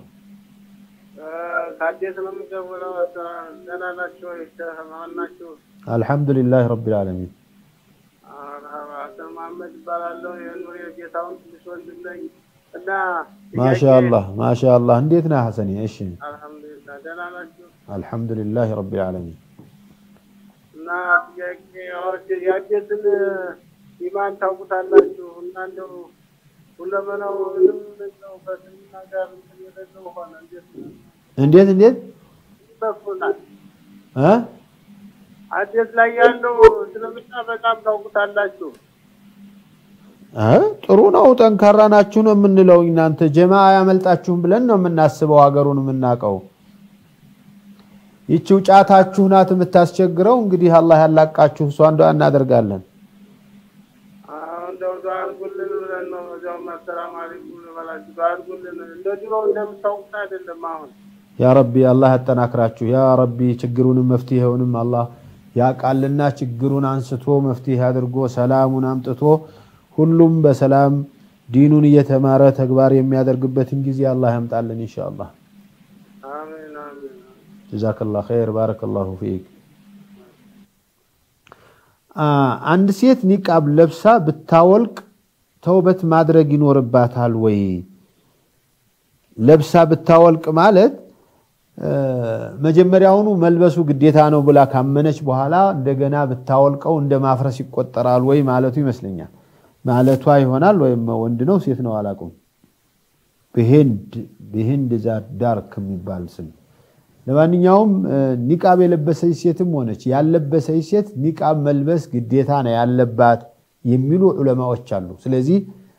ከአዲስ ነው የምደውለው። ደህና ናችሁ ወይ? ማን ናችሁ? አልሐምዱሊላህ ረቢል ዓለሚን። አቶ መሐመድ ይባላለሁ። የኑር የጌታውን ትንሽ ወንድም ነኝ እና ማሻአላህ ማሻአላህ። እንዴት ነህ ሐሰኔ? እሺ አልሐምዱሊላህ ደህና ናችሁ? አልሐምዱሊላህ ረቢል ዓለሚን። እና ጥያቄ የአዲስን ኢማን ታውቁታላችሁ እና እንደው ሁለመናው ምንም ነው በስምና ጋር እንትን የሌለው ሆነ እንዴት እንዴት እንዴት ይሰፉናል? እ አዲስ ላይ ያለው እስልምና በጣም ታውቁታላችሁ። እ ጥሩ ነው። ጠንካራ ናችሁ ነው የምንለው። እናንተ ጀማ አያመልጣችሁም ብለን ነው የምናስበው። ሀገሩን የምናውቀው ይቺው ጫታችሁ ናት የምታስቸግረው። እንግዲህ አላህ ያላቃችሁ እሷ እንደው እናደርጋለን። እንደው ዱዓ አድርጉልን ብለን ነው እዚያውም አሰላሙ አለይኩም ልበላችሁ። ዱዓ አድርጉልን። እንደ ድሮው እንደምታውቁት አይደለም አሁን ያ ረቢ አላህ ያጠናክራችሁ። ያ ረቢ ችግሩንም መፍትሄውንም አላህ ያቃልና ችግሩን አንስቶ መፍትሄ አድርጎ ሰላሙን አምጥቶ ሁሉም በሰላም ዲኑን እየተማረ ተግባር የሚያደርግበትን ጊዜ አላህ ያምጣልን ኢንሻአላህ። አሜን አሜን። ጀዛከላህ ኸይር ባረከላሁ ፊክ። አንድ ሴት ኒቃብ ለብሳ ብታወልቅ ተውበት ማድረግ ይኖርባታል ወይ? ለብሳ ብታወልቅ ማለት መጀመሪያውኑ መልበሱ ግዴታ ነው ብላ ካመነች በኋላ እንደገና ብታወልቀው እንደ ማፍረስ ይቆጠራል ወይ ማለቱ ይመስለኛል። ማለቷ ይሆናል ወይም ወንድ ነው ሴት ነው አላውቅም። በሂንድ በሂንድ ዳርክ የሚባል ስም ለማንኛውም ኒቃብ የለበሰች ሴትም ሆነች ያለበሰች ሴት ኒቃብ መልበስ ግዴታ ነው ያለባት የሚሉ ዑለማዎች አሉ። ስለዚህ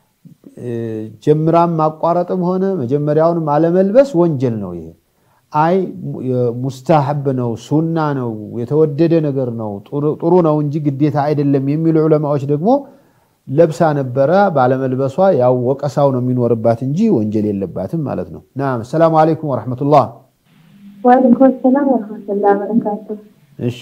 ጀምራም ማቋረጥም ሆነ መጀመሪያውንም አለመልበስ ወንጀል ነው። ይሄ አይ ሙስታሐብ ነው፣ ሱና ነው፣ የተወደደ ነገር ነው፣ ጥሩ ነው እንጂ ግዴታ አይደለም የሚሉ ዑለማዎች ደግሞ ለብሳ ነበረ ባለመልበሷ ያው ወቀሳው ነው የሚኖርባት እንጂ ወንጀል የለባትም ማለት ነው። ናም ሰላሙ አለይኩም ወረሕመቱላህ ወአለይኩም ሰላም ወረህመቱላህ በረካቱ። እሺ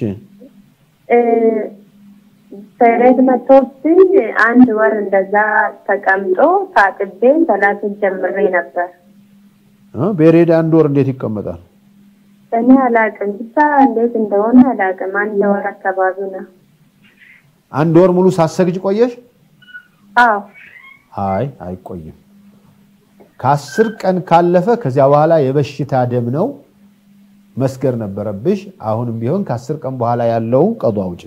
ፔሬድ መጥቶብኝ አንድ ወር እንደዛ ተቀምጦ ታጥቤ ሰላትን ጀምሬ ነበር። ቤሬድ አንድ ወር እንዴት ይቀመጣል? እኔ አላቅም፣ ብቻ እንዴት እንደሆነ አላቅም። አንድ ወር አካባቢ ነው። አንድ ወር ሙሉ ሳሰግጅ ቆየሽ? አዎ አይ አይቆይም። ከአስር ቀን ካለፈ ከዚያ በኋላ የበሽታ ደም ነው መስገር ነበረብሽ። አሁንም ቢሆን ከአስር ቀን በኋላ ያለውን ቀዷ አውጪ።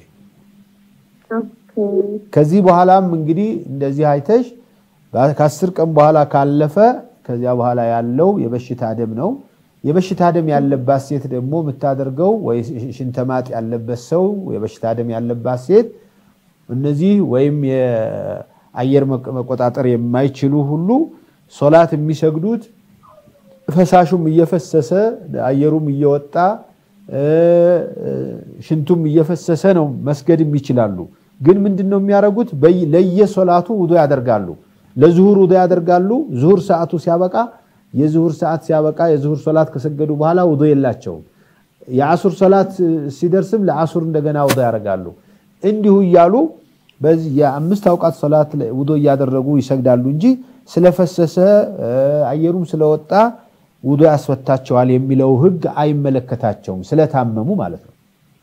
ከዚህ በኋላም እንግዲህ እንደዚህ አይተሽ ከአስር ቀን በኋላ ካለፈ ከዚያ በኋላ ያለው የበሽታ ደም ነው። የበሽታ ደም ያለባት ሴት ደግሞ የምታደርገው ወይ ሽንተማጥ ያለበት ሰው የበሽታ ደም ያለባት ሴት እነዚህ ወይም የአየር መቆጣጠር የማይችሉ ሁሉ ሶላት የሚሰግዱት ፈሳሹም እየፈሰሰ አየሩም እየወጣ ሽንቱም እየፈሰሰ ነው መስገድም ይችላሉ። ግን ምንድን ነው የሚያደርጉት? በይ- ለየሶላቱ ውዶ ያደርጋሉ። ለዙሁር ውዶ ያደርጋሉ። ዙሁር ሰዓቱ ሲያበቃ የዙሁር ሰዓት ሲያበቃ የዙሁር ሶላት ከሰገዱ በኋላ ውዶ የላቸውም። የአሱር ሶላት ሲደርስም ለአሱር እንደገና ውዶ ያደርጋሉ። እንዲሁ እያሉ በዚህ የአምስት አውቃት ሶላት ላይ ውዶ እያደረጉ ይሰግዳሉ እንጂ ስለፈሰሰ እ፣ አየሩም ስለወጣ ውዶ ያስፈታቸዋል የሚለው ህግ አይመለከታቸውም፣ ስለታመሙ ማለት ነው።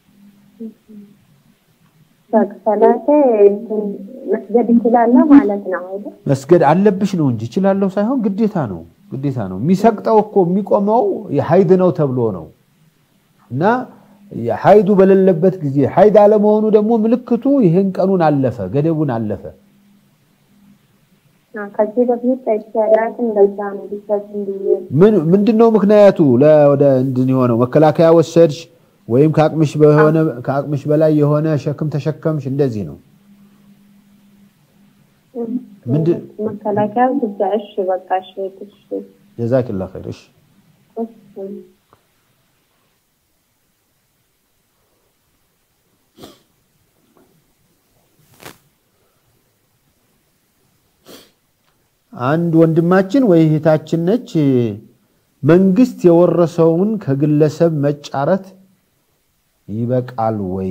ሰላቴ እንትን መስገድ እንችላለን ማለት ነው አይደል? መስገድ አለብሽ ነው እንጂ እችላለሁ ሳይሆን ግዴታ ነው። ግዴታ ነው። የሚሰቅጠው እኮ የሚቆመው ሀይድ ነው ተብሎ ነው እና ሀይዱ በሌለበት ጊዜ ሀይድ አለመሆኑ ደግሞ ምልክቱ ይህን ቀኑን አለፈ፣ ገደቡን አለፈ። አዎ፣ ከዚህ በፊት ጠይቄያለሁ። እንደዛ ነው ቢሰጥም ብዬ ምን ምንድነው ምክንያቱ? ለ- ወደ እንድን የሆነው መከላከያ ወሰድሽ ወይም ከአቅምሽ በሆነ ከአቅምሽ በላይ የሆነ ሸክም ተሸከምሽ፣ እንደዚህ ነው። ምንድን መከላከያ ብቻ እሺ፣ በቃ እሺ፣ እሺ፣ ጀዛኪላ ኸይር። እሺ እሺ። አንድ ወንድማችን ወይ እህታችን ነች። መንግስት የወረሰውን ከግለሰብ መጫረት ይበቃል ወይ?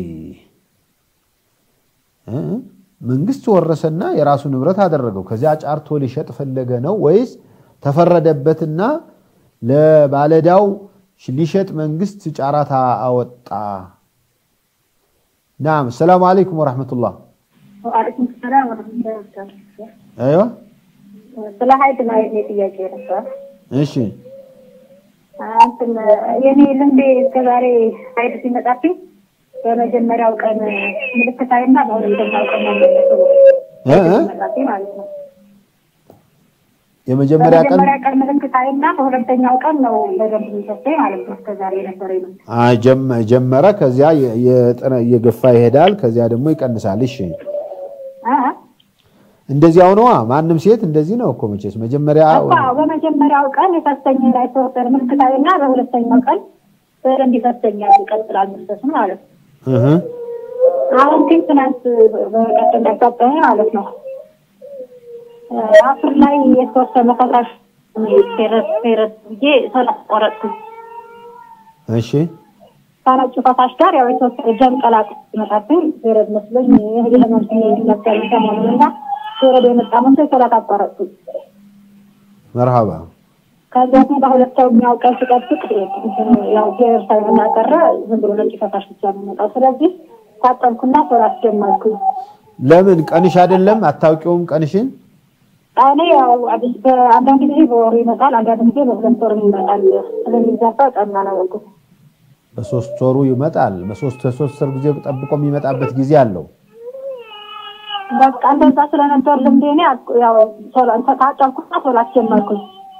እ? መንግስት ወረሰና የራሱ ንብረት አደረገው። ከዚያ ጫርቶ ሊሸጥ ፈለገ ነው ወይስ ተፈረደበትና ለባለዳው ሊሸጥ መንግስት ጫራታ አወጣ? ናም። ሰላሙ አለይኩም ወረሕመቱላህ። ወአለይኩም ሰላም ወረህመቱላሂ ወበረካቱህ። አይዋ ስለ ሀይድ ነው የኔ ጥያቄ ነበር። እሺ እንትን የኔ ልምዴ እስከዛሬ ሀይድ ሲመጣብኝ በመጀመሪያው ቀን ምልክት አይና በሁለተኛው ቀን ነው እ እ? ሲመጣብኝ ማለት ነው። የመጀመሪያ ቀን በመጀመሪያ ቀን ምልክት አይና በሁለተኛው ቀን ነው በደንብ የሚሰጠኝ ማለት ነው። እስከዛሬ የነበረ ነው። አ፣ ጀመ- ጀመረ ከዚያ የ- የጠነ- እየገፋ ይሄዳል። ከዚያ ደግሞ ይቀንሳል። እሺ እንደዚያው ነዋ። ማንም ሴት እንደዚህ ነው እኮ መቼስ መጀመሪያ እኮ በመጀመሪያው ቀን የፈሰኝ ላይ ተወሰነ ምልክት አይና በሁለተኛው ቀን በደንብ ይፈሰኛል፣ ይቀጥላል መፍሰሱ ማለት ነው። እህ አሁን ግን ትናንት በቀደም ያጋጠመኝ ማለት ነው አፍር ላይ የተወሰነ ፈሳሽ ፌረስ ፌረስ ብዬ ሰላት ቆረጥኩኝ። እሺ ከነጩ ፈሳሽ ጋር ያው የተወሰነ ጀም ቀላቅ ሲመጣብኝ ፌረድ መስሎኝ የህመም ስሜት ነበር ሰሞኑንና ፌረድ የመጣ መስሎኝ ሰላት አቋረጥኩኝ። መርሃባ ከዚያ ግን በሁለተኛው ቀን ስጠብቅ ያው ፌረድ ሳይሆን ቀረ ዝም ብሎ ነጭ ፈሳሽ ብቻ ነው የሚመጣው። ስለዚህ ታጠብኩና ሰላት ጀመርኩኝ። ለምን ቀንሽ አይደለም አታውቂውም ቀንሽን እኔ ያው በአንዳንድ ጊዜ በወሩ ይመጣል፣ አንዳንድ ጊዜ በሁለት ወር ይመጣል። ስለሚዛባ ቀና ነው ያልኩት። በሶስት ወሩ ይመጣል በሶስት ሶስት ወር ጊዜ ጠብቆ የሚመጣበት ጊዜ አለው በቃ እንደዛ ስለነበር ልምዴ እኔ አቅ- ያው ሶላት ታጠብኩና ሶላት ጀመርኩኝ።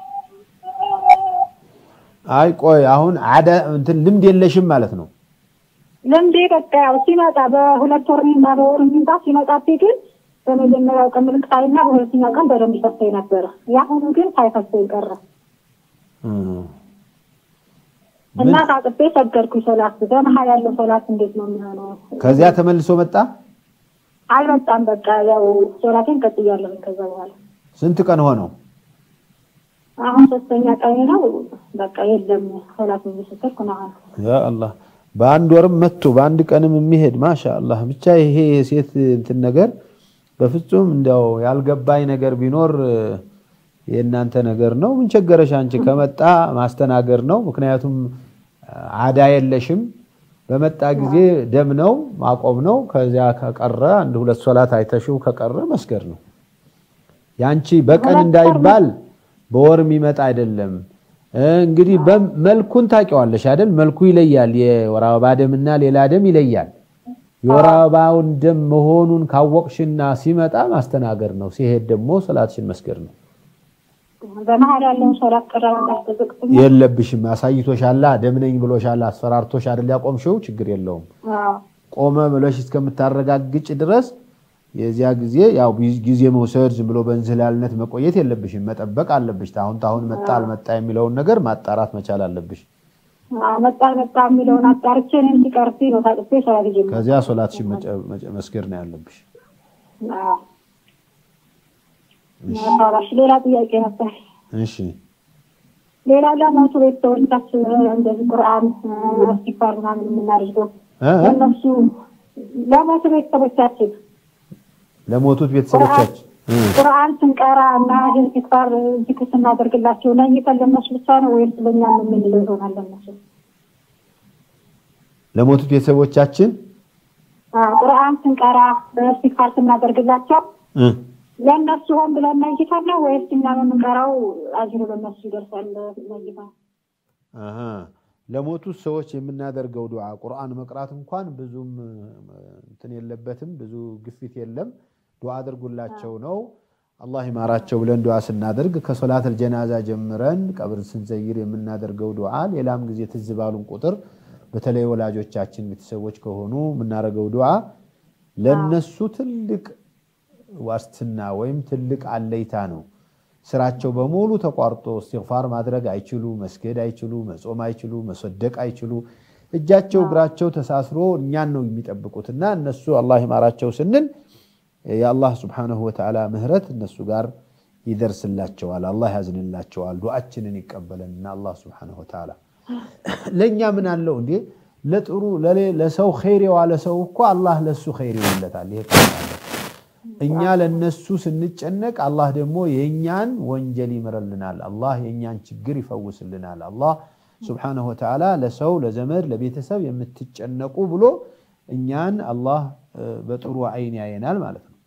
አይ ቆይ አሁን አደ እንትን ልምድ የለሽም ማለት ነው ልምዴ በቃ ያው ሲመጣ በሁለት ወር እና በወር የሚመጣ ሲመጣብኝ ግን በመጀመሪያው ቀን ምልክት አይና በሁለተኛው ቀን በደንብ ይፈሰኝ ነበረ። የአሁኑ ግን ሳይፈሰኝ ቀረ እም። እና ታጥቤ ሰገድኩኝ ሶላት። በመሀል ያለው ሶላት እንዴት ነው የሚሆነው? ከዚያ ተመልሶ መጣ አልመጣም። በቃ ያው ሶላቴን ቀጥያለሁ ከዛ በኋላ ስንት ቀን ሆነው አሁን ሶስተኛ ቀን ነው። በቃ የለም ሶላት እየሰገድኩ ነው አሁን። ያ አላህ በአንድ ወርም መጥቶ በአንድ ቀንም የሚሄድ ማሻ አላህ። ብቻ ይሄ የሴት እንትን ነገር በፍጹም እንዲያው ያልገባኝ ነገር ቢኖር እ፣ የእናንተ ነገር ነው። ምን ቸገረሽ አንቺ? ከመጣ ማስተናገር ነው። ምክንያቱም አዳ የለሽም። በመጣ ጊዜ ደም ነው ማቆም ነው። ከዚያ ከቀረ አንድ ሁለት ሶላት አይተሽው ከቀረ መስገድ ነው። ያንቺ በቀን እንዳይባል በወር የሚመጣ አይደለም። እ፣ እንግዲህ መልኩን ታውቂዋለሽ አይደል? መልኩ ይለያል። የወር አበባ ደምና ሌላ ደም ይለያል። የወር አበባውን ደም መሆኑን ካወቅሽና ሲመጣ ማስተናገድ ነው። ሲሄድ ደግሞ ሰላትሽን መስገድ ነው። በመሀል ያለውን ሶላት ቀረ ማስጠበቅ የለብሽም። አሳይቶሻላ፣ ደም ነኝ ብሎሻላ፣ አስፈራርቶሽ አይደል ያቆምሽው? ችግር የለውም። ቆመ ብለሽ እስከምታረጋግጭ ድረስ የዚያ ጊዜ ያው ጊዜ መውሰድ ዝም ብሎ በእንዝላልነት መቆየት የለብሽም። መጠበቅ አለብሽ። ታሁን ታሁን መጣ አልመጣ የሚለውን ነገር ማጣራት መቻል አለብሽ። አዎ፣ መጣ መጣ የሚለውን አጣርቼ እኔም ሲቀርብ ነው ታጥቤ ሰላት ጀመርኩ። ከዚያ ሶላትሽን መጨ- መጨ- መስገድ ነው ያለብሽ። አዎ። መርሐባ። እሺ፣ ሌላ ጥያቄ ነበር። እሺ ሌላ ለሞቱ ቤተሰቦቻችን እንደዚህ ቁርአን አስቲፋር ምናምን የምናደርገው እ? ለእነሱ ለሞቱ ቤተሰቦቻችን ለሞቱት ቤተሰቦቻችን እ። ቁርአን ስንቀራ እና ኢስቲግፋር ዚክር ስናደርግላቸው ለይተን ለእነሱ ብቻ ነው ወይስ ለእኛ ነው የምንለው ይሆናል? ለእነሱ ለሞቱት ቤተሰቦቻችን አዎ፣ ቁርአን ስንቀራ ኢስቲግፋር ስናደርግላቸው እ። ለእነሱ ሆን ብለን ነይተን ነው ወይስ እኛ ነው የምንቀራው? አጅሩ ለእነሱ ይደርሳል ነይታ አሀ። ለሞቱት ሰዎች የምናደርገው ዱዓ ቁርአን መቅራት እንኳን ብዙም እ፣ እንትን የለበትም፣ ብዙ ግፊት የለም። ዱዓ አድርጉላቸው ነው። አላህ ይማራቸው ብለን ዱዓ ስናደርግ ከሶላት አልጀናዛ ጀምረን ቀብር ስንዘይር የምናደርገው ዱዓ ሌላም ጊዜ ትዝ ባሉን ቁጥር በተለይ ወላጆቻችን ቤተሰቦች ከሆኑ የምናደርገው ዱዓ ለነሱ ትልቅ ዋስትና ወይም ትልቅ አለይታ ነው። ስራቸው በሙሉ ተቋርጦ እስትግፋር ማድረግ አይችሉ፣ መስገድ አይችሉ፣ መጾም አይችሉ፣ መሰደቅ አይችሉ። እጃቸው እግራቸው ተሳስሮ እኛን ነው የሚጠብቁትና እነሱ አላህ ይማራቸው ስንል የአላህ ስብሓነሁ ወተዓላ ምህረት እነሱ ጋር ይደርስላቸዋል። አላህ ያዝንላቸዋል። ዱዓችንን ይቀበለንና አላህ ስብሓነሁ ወተዓላ ለእኛ ምን አለው እንዴ? ለጥሩ ለሌ- ለሰው ኸይር የዋለ ሰው እኮ አላህ ለሱ ኸይር ይውለታል። ይሄ ታውቃለህ። እኛ ለነሱ ስንጨነቅ አላህ ደግሞ የእኛን ወንጀል ይምረልናል። አላህ የእኛን ችግር ይፈውስልናል። አላህ ስብሓነሁ ወተዓላ ለሰው ለዘመድ፣ ለቤተሰብ የምትጨነቁ ብሎ እኛን አላህ እ፣ በጥሩ አይን ያየናል ማለት ነው።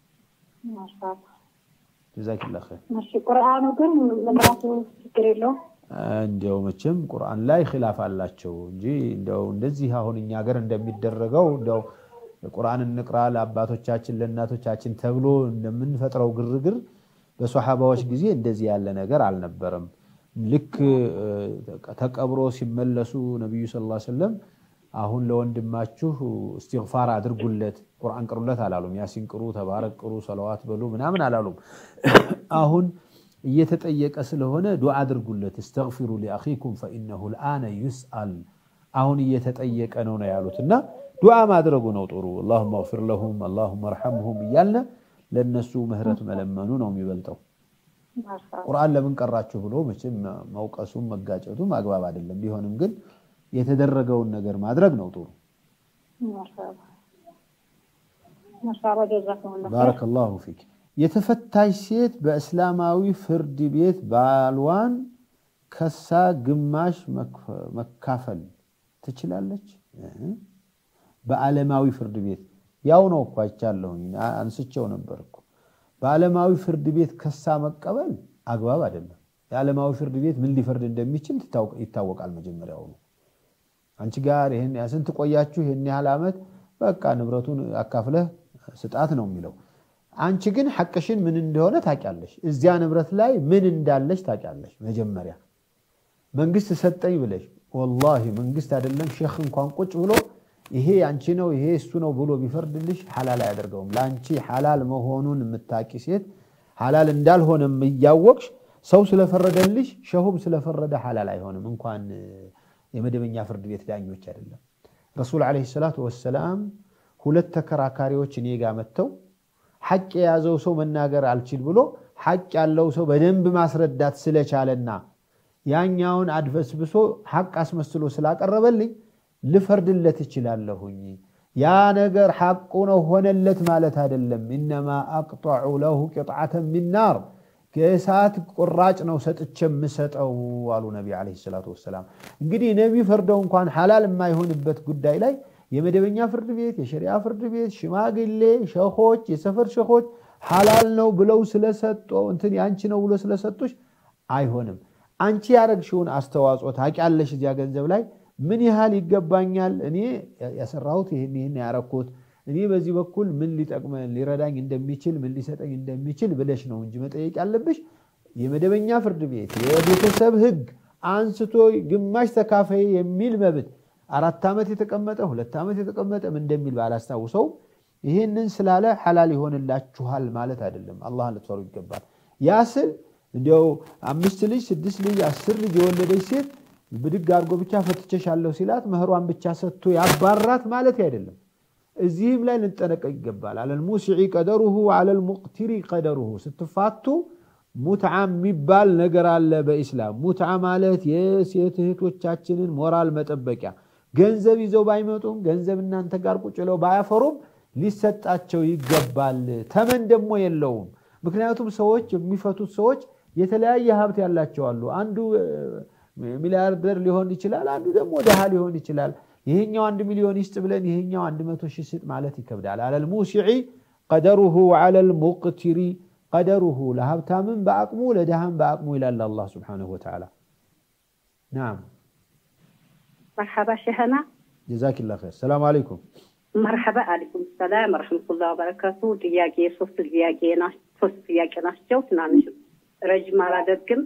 ጀዛኪላ ኸይር። እሺ፣ ቁርአኑ ግን መቅራቱ ችግር የለውም። እንዲያው መቼም ቁርአን ላይ ኺላፍ አላቸው እንጂ እንደው እንደዚህ አሁን እኛ ሀገር እንደሚደረገው እንደው ቁርአን እንቅራ ለአባቶቻችን ለእናቶቻችን ተብሎ እንደምንፈጥረው ግርግር በሶሓባዎች ጊዜ እንደዚህ ያለ ነገር አልነበረም። ልክ እ፣ ተቀብሮ ሲመለሱ ነቢዩ ሰለላሁ ዐለይሂ ወሰለም አሁን ለወንድማችሁ እስትግፋር አድርጉለት፣ ቁርአን ቅሩለት አላሉም። ያሲን ቅሩ፣ ተባረክ ቅሩ፣ ሰለዋት በሉ ምናምን አላሉም። አሁን እየተጠየቀ ስለሆነ ዱዓ አድርጉለት፣ እስተግፊሩ ሊአኺኩም ፈኢነሁ ልአነ ዩስአል አሁን እየተጠየቀ ነው ነው ያሉት እና ዱዓ ማድረጉ ነው ጥሩ። አላሁመ እግፊር ለሁም አላሁመ እርሐምሁም እያልነ ለእነሱ ምህረት መለመኑ ነው የሚበልጠው። ቁርአን ለምን ቀራችሁ ብሎ መቼም መውቀሱም መጋጨቱም አግባብ አይደለም። ቢሆንም ግን የተደረገውን ነገር ማድረግ ነው ጥሩ። ማሻአላ ጀዛኩሙላህ ኸይር። ባረከላሁ ፊክ። የተፈታች ሴት በእስላማዊ ፍርድ ቤት ባልዋን ከሳ ግማሽ መክፈ- መካፈል ትችላለች? እህ። በዓለማዊ ፍርድ ቤት ያው ነው እኮ አይቻለሁኝ፣ አ- አንስቼው ነበር እኮ። በዓለማዊ ፍርድ ቤት ከሳ መቀበል አግባብ አይደለም። የዓለማዊ ፍርድ ቤት ምን ሊፈርድ እንደሚችል ትታወቅ- ይታወቃል መጀመሪያውኑ። አንቺ ጋር ይህን ስንት ቆያችሁ? ይህን ያህል ዓመት በቃ ንብረቱን አካፍለህ ስጣት ነው የሚለው። አንቺ ግን ሐቅሽን ምን እንደሆነ ታውቂያለሽ። እዚያ ንብረት ላይ ምን እንዳለሽ ታውቂያለሽ። መጀመሪያ መንግስት ሰጠኝ ብለሽ ወላሂ መንግስት አይደለም ሼክ እንኳን ቁጭ ብሎ ይሄ አንቺ ነው ይሄ እሱ ነው ብሎ ቢፈርድልሽ ሐላል አያደርገውም። ለአንቺ ሐላል መሆኑን የምታቂ ሴት ሐላል እንዳልሆነም እያወቅሽ ሰው ስለፈረደልሽ ሸሁም ስለፈረደ ሐላል አይሆንም። እንኳን የመደበኛ ፍርድ ቤት ዳኞች አይደለም። ረሱል ዓለይሂ ሰላቱ ወሰላም ሁለት ተከራካሪዎች እኔ ጋር መጥተው ሐቅ የያዘው ሰው መናገር አልችል ብሎ ሐቅ ያለው ሰው በደንብ ማስረዳት ስለቻለና ያኛውን አድበስብሶ ሐቅ አስመስሎ ስላቀረበልኝ ልፈርድለት እችላለሁኝ። ያ ነገር ሐቁ ነው ሆነለት ማለት አይደለም። ኢነማ አቅጠዑ ለሁ ቂጥዓተን ሚን ናር ከእሳት ቁራጭ ነው ሰጥቼ የምሰጠው አሉ ነቢ ዓለይሂ ሰላቱ ወሰላም። እንግዲህ ነቢ ፈርደው እንኳን ሐላል የማይሆንበት ጉዳይ ላይ የመደበኛ ፍርድ ቤት፣ የሸሪዓ ፍርድ ቤት፣ ሽማግሌ፣ ሸኾች፣ የሰፈር ሸኾች ሐላል ነው ብለው ስለሰጦ እንትን ያንቺ ነው ብሎ ስለሰጡሽ አይሆንም። አንቺ ያረግሽውን አስተዋጽኦ ታውቂያለሽ። እዚያ ገንዘብ ላይ ምን ያህል ይገባኛል፣ እኔ ያሰራሁት ይህን ይህን ያረኩት እኔ በዚህ በኩል ምን ሊጠቅመ ሊረዳኝ እንደሚችል ምን ሊሰጠኝ እንደሚችል ብለሽ ነው እንጂ መጠየቅ ያለብሽ የመደበኛ ፍርድ ቤት የቤተሰብ ሕግ አንስቶ ግማሽ ተካፋይ የሚል መብት አራት ዓመት የተቀመጠ ሁለት ዓመት የተቀመጠ ምን እንደሚል ባላስታውሰው ይህንን ስላለ ሐላል ይሆንላችኋል ማለት አይደለም። አላህን ልትፈሩ ይገባል። ያ ስል እንዲያው አምስት ልጅ ስድስት ልጅ አስር ልጅ የወለደች ሴት ብድግ አድርጎ ብቻ ፈትቼሻለሁ ሲላት መህሯን ብቻ ሰጥቶ ያባራት ማለት አይደለም። እዚህም ላይ ልንጠነቀቅ ይገባል። አለል ሙሲዒ ቀደሩሁ አለል ሙቅቲሪ ቀደሩሁ። ስትፋቱ ሙትዓ የሚባል ነገር አለ በኢስላም። ሙትዓ ማለት የሴት እህቶቻችንን ሞራል መጠበቂያ ገንዘብ ይዘው ባይመጡም ገንዘብ እናንተ ጋር ቁጭ ብለው ባያፈሩም ሊሰጣቸው ይገባል። ተመን ደግሞ የለውም። ምክንያቱም ሰዎች የሚፈቱት ሰዎች የተለያየ ሀብት ያላቸው አሉ። አንዱ ሚሊያርደር ሊሆን ይችላል፣ አንዱ ደግሞ ድሃ ሊሆን ይችላል። ይሄኛው አንድ ሚሊዮን ይስጥ ብለን ይሄኛው አንድ መቶ ሺህ ስጥ ማለት ይከብዳል። አለል ሙሲዒ ቀደሩሁ አለል ሙቅቲሪ ቀደሩሁ ለሀብታምም በአቅሙ ለድሃም በአቅሙ ይላል አላህ ስብሓነሁ ወተዓላ። ናም መርሐባ ሸህና ጀዛኪላ ኸይር። ሰላም አለይኩም። መርሐባ አለይኩም ሰላም ረሕመቱላህ ወበረካቱ። ጥያቄ ሶስት ጥያቄ ሶስት ጥያቄ ናቸው። ትናንሽ ረጅም አላደርግም።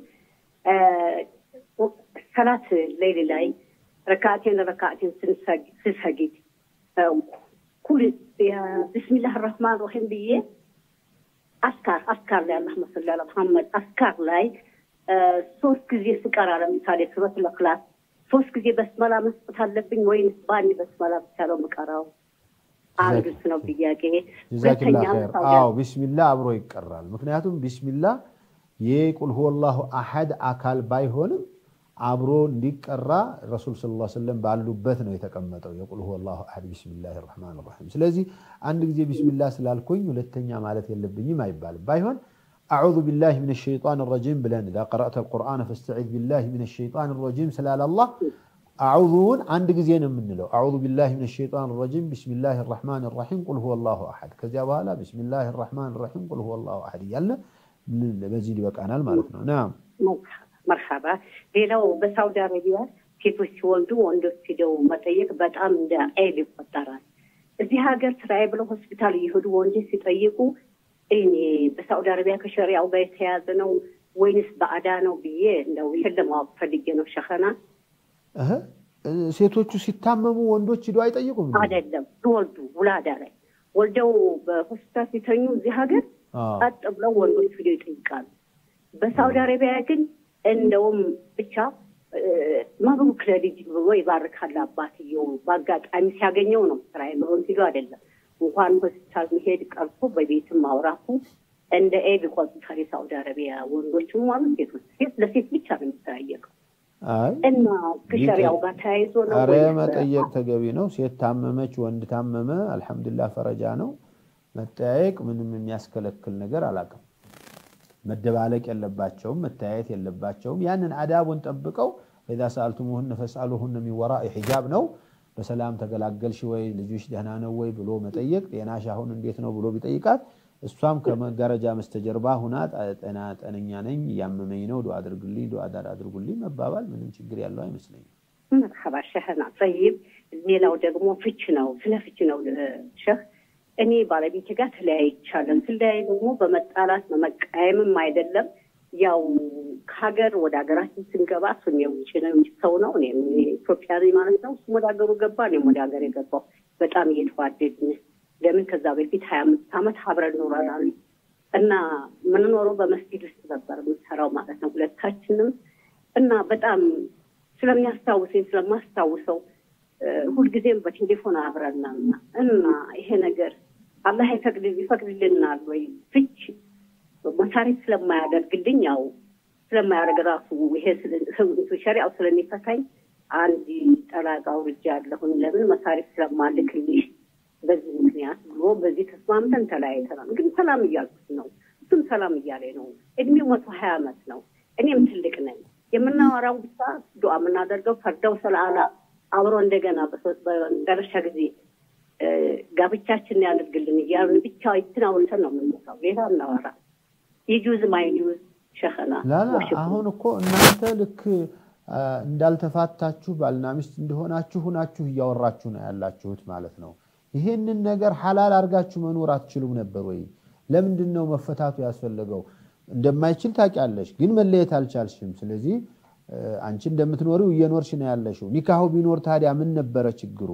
ሰላት ሌሊ ላይ ረካቴን ረካቴን ስሰግድ ኩል ብስሚላህ ረህማን ረሂም ብዬ አስካር አስካር ላይ አላህ መሰሊ አላ መሐመድ አስካር ላይ ሶስት ጊዜ ስቀራ ለምሳሌ ሱረት ለክላስ ሶስት ጊዜ በስመላ መስጠት አለብኝ ወይም በአንድ በስመላ ብቻ ነው የምቀራው? አንዱ እሱ ነው ጥያቄ። ጀዛኪላ ኸይር። አዎ ቢስሚላ አብሮ ይቀራል። ምክንያቱም ቢስሚላ የቁል ሁወላሁ አሐድ አካል ባይሆንም አብሮ እንዲቀራ ረሱል ስ ላ ስለም ባሉበት ነው የተቀመጠው። የቁል ሁወላሁ አሐድ ቢስሚላህ ራሕማን ራሒም። ስለዚህ አንድ ጊዜ ቢስሚላ ስላልኩኝ ሁለተኛ ማለት የለብኝም አይባልም። ባይሆን አዑዙ ቢላህ ምን ሸይጣን ረጂም ብለን ኢዛ ቀረእተ ልቁርአን ፈስተዒዝ ቢላህ ምን ሸይጣን ረጂም ስላለ አላህ አዑዙውን አንድ ጊዜ ነው የምንለው። አዑዙ ቢላህ ምን ሸይጣን ረጂም ቢስሚላህ ራሕማን ራሒም ቁል ሁወላሁ አሐድ። ከዚያ በኋላ ቢስሚላህ ራሕማን ራሒም ቁል ሁወላሁ አሐድ እያለ በዚህ ሊበቃናል ማለት ነው። ናም መርሐባ። ሌላው በሳውዲ አረቢያ ሴቶች ሲወልዱ ወንዶች ሂደው መጠየቅ በጣም እንደ ዐይብ ይቆጠራል። እዚህ ሀገር ስራዬ ብለው ሆስፒታል እየሄዱ ወንዶች ሲጠይቁ እኔ በሳውዲ አረቢያ ከሸሪያው ጋር የተያዘ ነው ወይንስ በአዳ ነው ብዬ እንደው ይህን ለማወቅ ፈልጌ ነው። ሸኸና ሴቶቹ ሲታመሙ ወንዶች ሂዶ አይጠይቁም? አይደለም ሲወልዱ ውላዳ ላይ ወልደው በሆስፒታል ሲተኙ እዚህ ሀገር ቀጥ ብለው ወንዶች ሂደው ይጠይቃሉ። በሳውዲ አረቢያ ግን እንደውም ብቻ መብሩክ ለልጅ ብሎ ይባርካል አባትየው። በአጋጣሚ ሲያገኘው ነው ስራ ብሎን ሲሉ አይደለም። እንኳን ሆስፒታል መሄድ ቀርቶ በቤትም ማውራቱ እንደ ኤብ ይቆጥታል። የሳውዲ አረቢያ ወንዶችም ማለት ሴቶች ሴት ለሴት ብቻ ነው የሚጠያየቀው እና ከሸሪያው ጋር ተያይዞ ነው። ኧረ መጠየቅ ተገቢ ነው። ሴት ታመመች፣ ወንድ ታመመ፣ አልሐምዱሊላህ ፈረጃ ነው። መጠያየቅ ምንም የሚያስከለክል ነገር አላውቅም። መደባለቅ የለባቸውም፣ መተያየት የለባቸውም። ያንን አዳቡን ጠብቀው ኢዛ ሰአልቱሙሁነ ፈስአሉሁነ ሚን ወራኢ ሒጃብ ነው። በሰላም ተገላገልሽ ወይ ልጆች ደህና ነው ወይ ብሎ መጠየቅ፣ ጤናሽ አሁን እንዴት ነው ብሎ ቢጠይቃት እሷም ከመጋረጃ በስተጀርባ ሁና ጤና ጤነኛ ነኝ እያመመኝ ነው ዱዓ አድርግልኝ ዱዓ አድርጉልኝ መባባል ምንም ችግር ያለው አይመስለኝም። መርሐባ ሸህና ጠይብ። ሌላው ደግሞ ፍች ነው። ስለ ፍች ነው ሸህ እኔ ባለቤቴ ጋር ተለያይቻለሁ። ስለያይ ደግሞ በመጣላት በመቃየምም አይደለም። ያው ከሀገር ወደ ሀገራችን ስንገባ እሱም የውጭ ነው የውጭ ሰው ነው፣ እኔም ኢትዮጵያ ነኝ ማለት ነው። እሱም ወደ ሀገሩ ገባ፣ እኔም ወደ ሀገር የገባው በጣም እየተዋደድን ለምን ከዛ በፊት ሀያ አምስት ዓመት አብረን ኖረናል እና የምንኖረው በመስጊድ ውስጥ ነበር የምንሰራው ማለት ነው ሁለታችንም እና በጣም ስለሚያስታውሰኝ ስለማስታውሰው ሁልጊዜም በቴሌፎን አብረናል እና ይሄ ነገር አላህ ይፈቅድ ይፈቅድልናል ወይ ፍች መሳሪት ስለማያደርግልኝ ያው ስለማያደርግ ራሱ ይሄ ሸሪያው ስለሚፈታኝ አንድ ጠላቃ ውርጃ አለሁን ለምን መሳሪት ስለማልክልሽ በዚህ ምክንያት ብሎ በዚህ ተስማምተን ተለያይተናል። ግን ሰላም እያልኩት ነው፣ እሱም ሰላም እያለ ነው። እድሜው መቶ ሀያ ዓመት ነው፣ እኔም ትልቅ ነኝ። የምናወራው ብቻ ዱዓ የምናደርገው ፈርደው ስለአላ አብሮ እንደገና በመጨረሻ ጊዜ ጋብቻችን ያደርግልን እያልን ብቻ ይትን አውርተን ነው የምንመጣው። ሌላ እናወራ የጁዝ ማይጁዝ ሸኸና ላላ አሁን እኮ እናንተ ልክ እንዳልተፋታችሁ ባልና ሚስት እንደሆናችሁ ሁናችሁ እያወራችሁ ነው ያላችሁት ማለት ነው። ይሄንን ነገር ሐላል አድርጋችሁ መኖር አትችሉም ነበር ወይ? ለምንድን ነው መፈታቱ ያስፈለገው? እንደማይችል ታውቂያለሽ፣ ግን መለየት አልቻልሽም። ስለዚህ አንቺ እንደምትኖሪው እየኖርሽ ነው ያለሽው። ኒካሁ ቢኖር ታዲያ ምን ነበረ ችግሩ?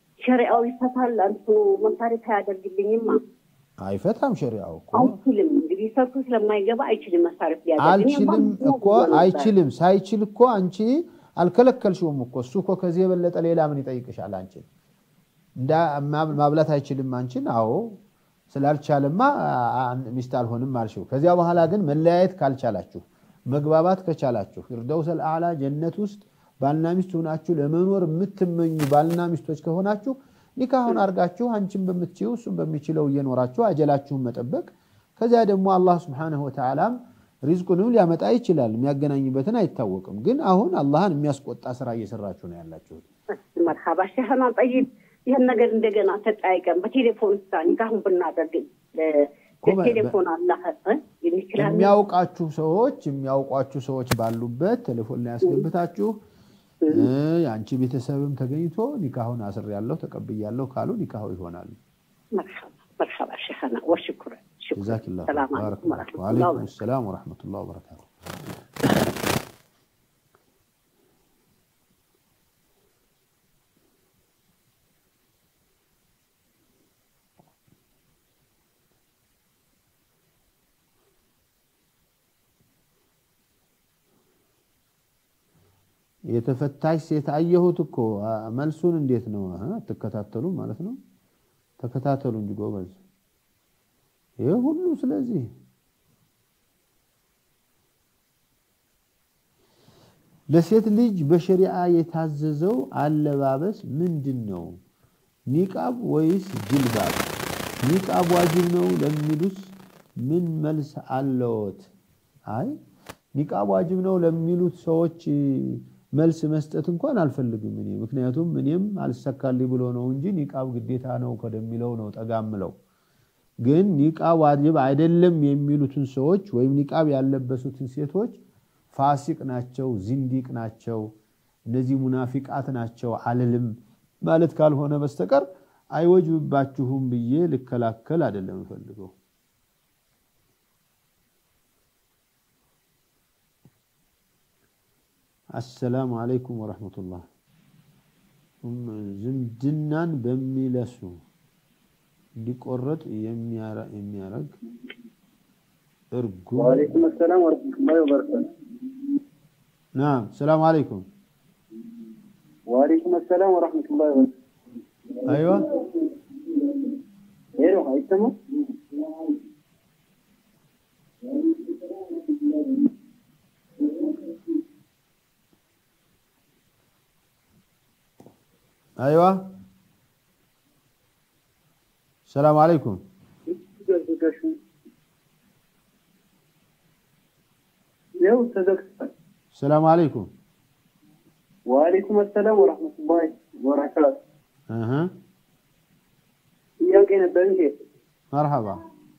ሸሪያው ይፈታል። አንቱ መሳሪት አያደርግልኝማ አይፈታም ሸሪያው እኮ አይችልም። እንግዲህ ሰርቶ ስለማይገባ አይችልም መሳረፍ ሊያደርግ እኔ እንኳን አልችልም ብዙ እኮ ብሎ ነበር። አይችልም። ሳይችል እኮ አንቺ አልከለከልሽውም እኮ እሱ እኮ ከዚህ የበለጠ ሌላ ምን ይጠይቅሻል? አንቺን እንዳ ማብ- ማብላት አይችልም አንቺን። አዎ ስላልቻለማ አ- አ- ሚስት አልሆንም አልሽው። ከዚያ በኋላ ግን መለያየት ካልቻላችሁ፣ መግባባት ከቻላችሁ ፊርደውሰል አዕላ ጀነት ውስጥ ባልና ሚስት ሆናችሁ ለመኖር የምትመኙ ባልና ሚስቶች ከሆናችሁ ኒካሁን አድርጋችሁ አንቺን በምትችው እሱም በሚችለው እየኖራችሁ አጀላችሁን መጠበቅ ከዚያ ደግሞ አላህ ስብሓነሁ ወተዓላም ሪዝቁንም ሊያመጣ ይችላል። የሚያገናኝበትን አይታወቅም። ግን አሁን አላህን የሚያስቆጣ ስራ እየሰራችሁ ነው ያላችሁት። መርሃባ ሸህና ጠይብ ይህን ነገር እንደገና ተጠያይቀን በቴሌፎን ሳ ኒካሁን ብናደርግ እ፣ እኮ በ- ቴሌፎን አላህ እ፣ ይችላል የሚያውቃችሁ ሰዎች የሚያውቋችሁ ሰዎች ባሉበት ቴሌፎን ላይ ያስገብታችሁ እ፣ የአንቺ ቤተሰብም ተገኝቶ ኒካሁን አስር ያለው ተቀብያለሁ ካሉ ኒካሁ ይሆናሉ። መርሐባ መርሐባ ሸህና ወሽኩረን ጀዛኪላሁ ሰላም ባረክ አለይኩም ላሁ። ወረሕመቱላህ ወአለይኩም ሰላም ወረሕመቱላህ ወበረካቱ። የተፈታሽ ሴት አየሁት እኮ አ- መልሱን እንዴት ነው አ? አትከታተሉ ማለት ነው? ተከታተሉ እንጂ ጎበዝ። ይህ ሁሉ ስለዚህ ለሴት ልጅ በሸሪዓ የታዘዘው አለባበስ ምንድን ነው? ኒቃብ ወይስ ጅልባብ? ኒቃብ ዋጅብ ነው ለሚሉስ ምን መልስ አለዎት? አይ ኒቃብ ዋጅብ ነው ለሚሉት ሰዎች መልስ መስጠት እንኳን አልፈልግም እኔ ምክንያቱም እኔም አልሰካልኝ ብሎ ነው እንጂ ኒቃብ ግዴታ ነው ከደሚለው ነው ጠጋ ምለው። ግን ኒቃብ ዋጅብ አይደለም የሚሉትን ሰዎች ወይም ኒቃብ ያለበሱትን ሴቶች ፋሲቅ ናቸው፣ ዚንዲቅ ናቸው፣ እነዚህ ሙናፊቃት ናቸው አልልም ማለት ካልሆነ በስተቀር አይወጅብባችሁም ብዬ ልከላከል አይደለም እፈልገው። አሰላሙ አለይኩም ወረሕመቱላህ። ዝምድናን በሚለሱ እንዲቆረጥ የሚያረግ እርጉም ወአለይኩም ሰላም ወረሕመቱላሂ ወበረካቱ። ናም ሰላም አለይኩም ወአለይኩም ሰላም ወረሕመቱላሂ ወበረካቱ። አይዋ ሄሎ አይሰማም? አይዋ ሰላም አለይኩም ይኸው ተዘግቷል። ሰላም አለይኩም ወአለይኩም ሰላም ወረሕመቱላሂ ወበረካቱ። እህ ጥያቄ ነበር እንዴ? መርሐባ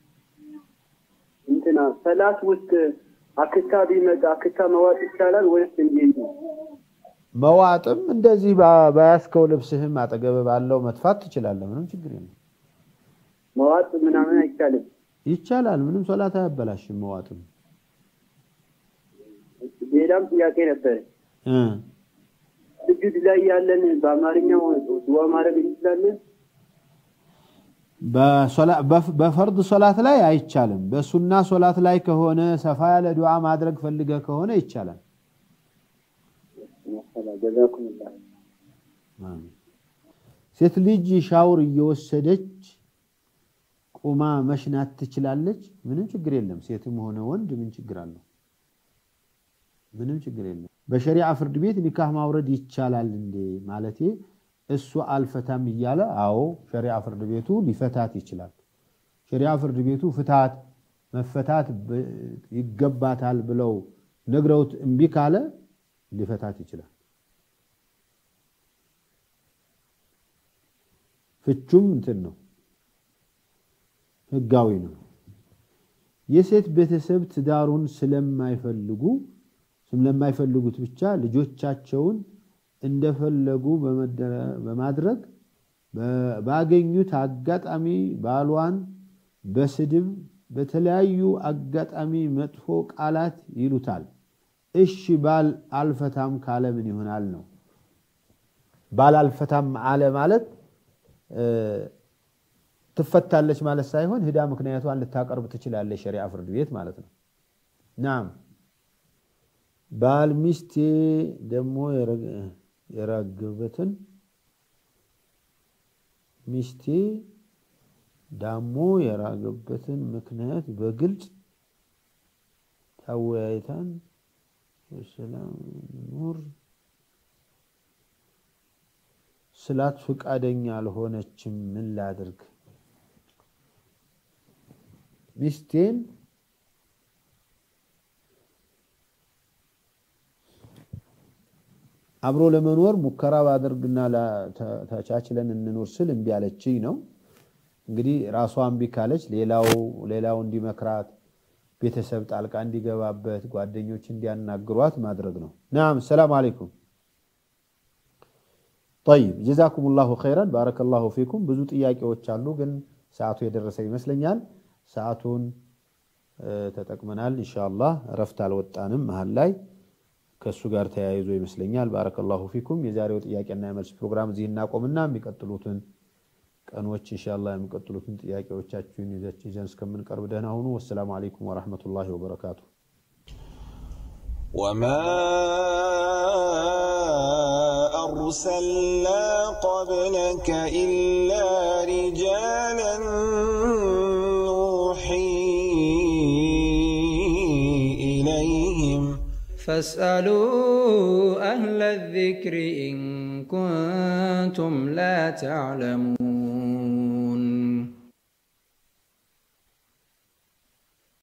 እንትና ሰላት ውስጥ አክታ ቢመጣ አክታ መዋጥ ይቻላል ወይስ እንዴት ነው? መዋጥም እንደዚህ ባ- በያዝከው ልብስህም አጠገብ ባለው መጥፋት ትችላለህ። ምንም ችግር የለም። መዋጥ ምናምን አይቻልም። ይቻላል። ምንም ሶላት አያበላሽም መዋጥም ሌላም ጥያቄ ነበር። እ ስጁድ ላይ ያለን በአማርኛው ዱዓ ማድረግ እንችላለን? በሶላ- በፍ- በፈርድ ሶላት ላይ አይቻልም። በሱና ሶላት ላይ ከሆነ ሰፋ ያለ ዱዓ ማድረግ ፈልገህ ከሆነ ይቻላል። ጀዛኩሙላህ አሜን። ሴት ልጅ ሻውር እየወሰደች ቁማ መሽናት ትችላለች? ምንም ችግር የለም። ሴትም ሆነ ወንድ ምን ችግር አለው? ምንም ችግር የለም። በሸሪዓ ፍርድ ቤት ኒካህ ማውረድ ይቻላል እንዴ ማለቴ እሱ አልፈታም እያለ አዎ፣ ሸሪዓ ፍርድ ቤቱ ሊፈታት ይችላል። ሸሪዓ ፍርድ ቤቱ ፍታት መፈታት ብ- ይገባታል ብለው ነግረውት እምቢ ካለ ሊፈታት ይችላል። ፍቹም እንትን ነው፣ ህጋዊ ነው። የሴት ቤተሰብ ትዳሩን ስለማይፈልጉ ስለማይፈልጉት ብቻ ልጆቻቸውን እንደፈለጉ በመደረ- በማድረግ በ- ባገኙት አጋጣሚ ባሏን በስድብ በተለያዩ አጋጣሚ መጥፎ ቃላት ይሉታል። እሺ ባል አልፈታም ካለ ምን ይሆናል ነው። ባል አልፈታም አለ ማለት እ፣ ትፈታለች ማለት ሳይሆን ሂዳ ምክንያቷን ልታቀርብ ትችላለች ሸሪዓ ፍርድ ቤት ማለት ነው። ናም ባል ሚስቴ ደግሞ የራገበትን ሚስቴ ዳሞ የራገበትን ምክንያት በግልጽ ታወያይታን በሰላም ኑር ስላት ፍቃደኛ አልሆነችም። ምን ላድርግ? ሚስቴን አብሮ ለመኖር ሙከራ ባደርግና ተቻችለን እንኖር ስል እምቢ አለችኝ ነው። እንግዲህ ራሷ እምቢ ካለች ሌላው ሌላው እንዲመክራት ቤተሰብ ጣልቃ እንዲገባበት ጓደኞች እንዲያናግሯት ማድረግ ነው። ናም ሰላም አለይኩም ጠይብ ጀዛኩም ላሁ ኸይረን ባረከላሁ ፊኩም። ብዙ ጥያቄዎች አሉ፣ ግን ሰዓቱ የደረሰ ይመስለኛል። ሰዓቱን ተጠቅመናል። ኢንሻአላህ እረፍት አልወጣንም መሀል ላይ ከእሱ ጋር ተያይዞ ይመስለኛል። ባረከላሁ ፊኩም። የዛሬው ጥያቄና የመልስ ፕሮግራም እዚህ እናቆምና የሚቀጥሉትን ቀኖች ኢንሻአላህ የሚቀጥሉትን ጥያቄዎቻችሁን ይዘን እስከምንቀርብ ደህና ሁኑ። ወሰላሙ አለይኩም ወረሕመቱላሂ ወበረካቱ። وما أرسلنا قبلك إلا رجالا نوحي إليهم فاسألوا أهل الذكر إن كنتم لا تعلمون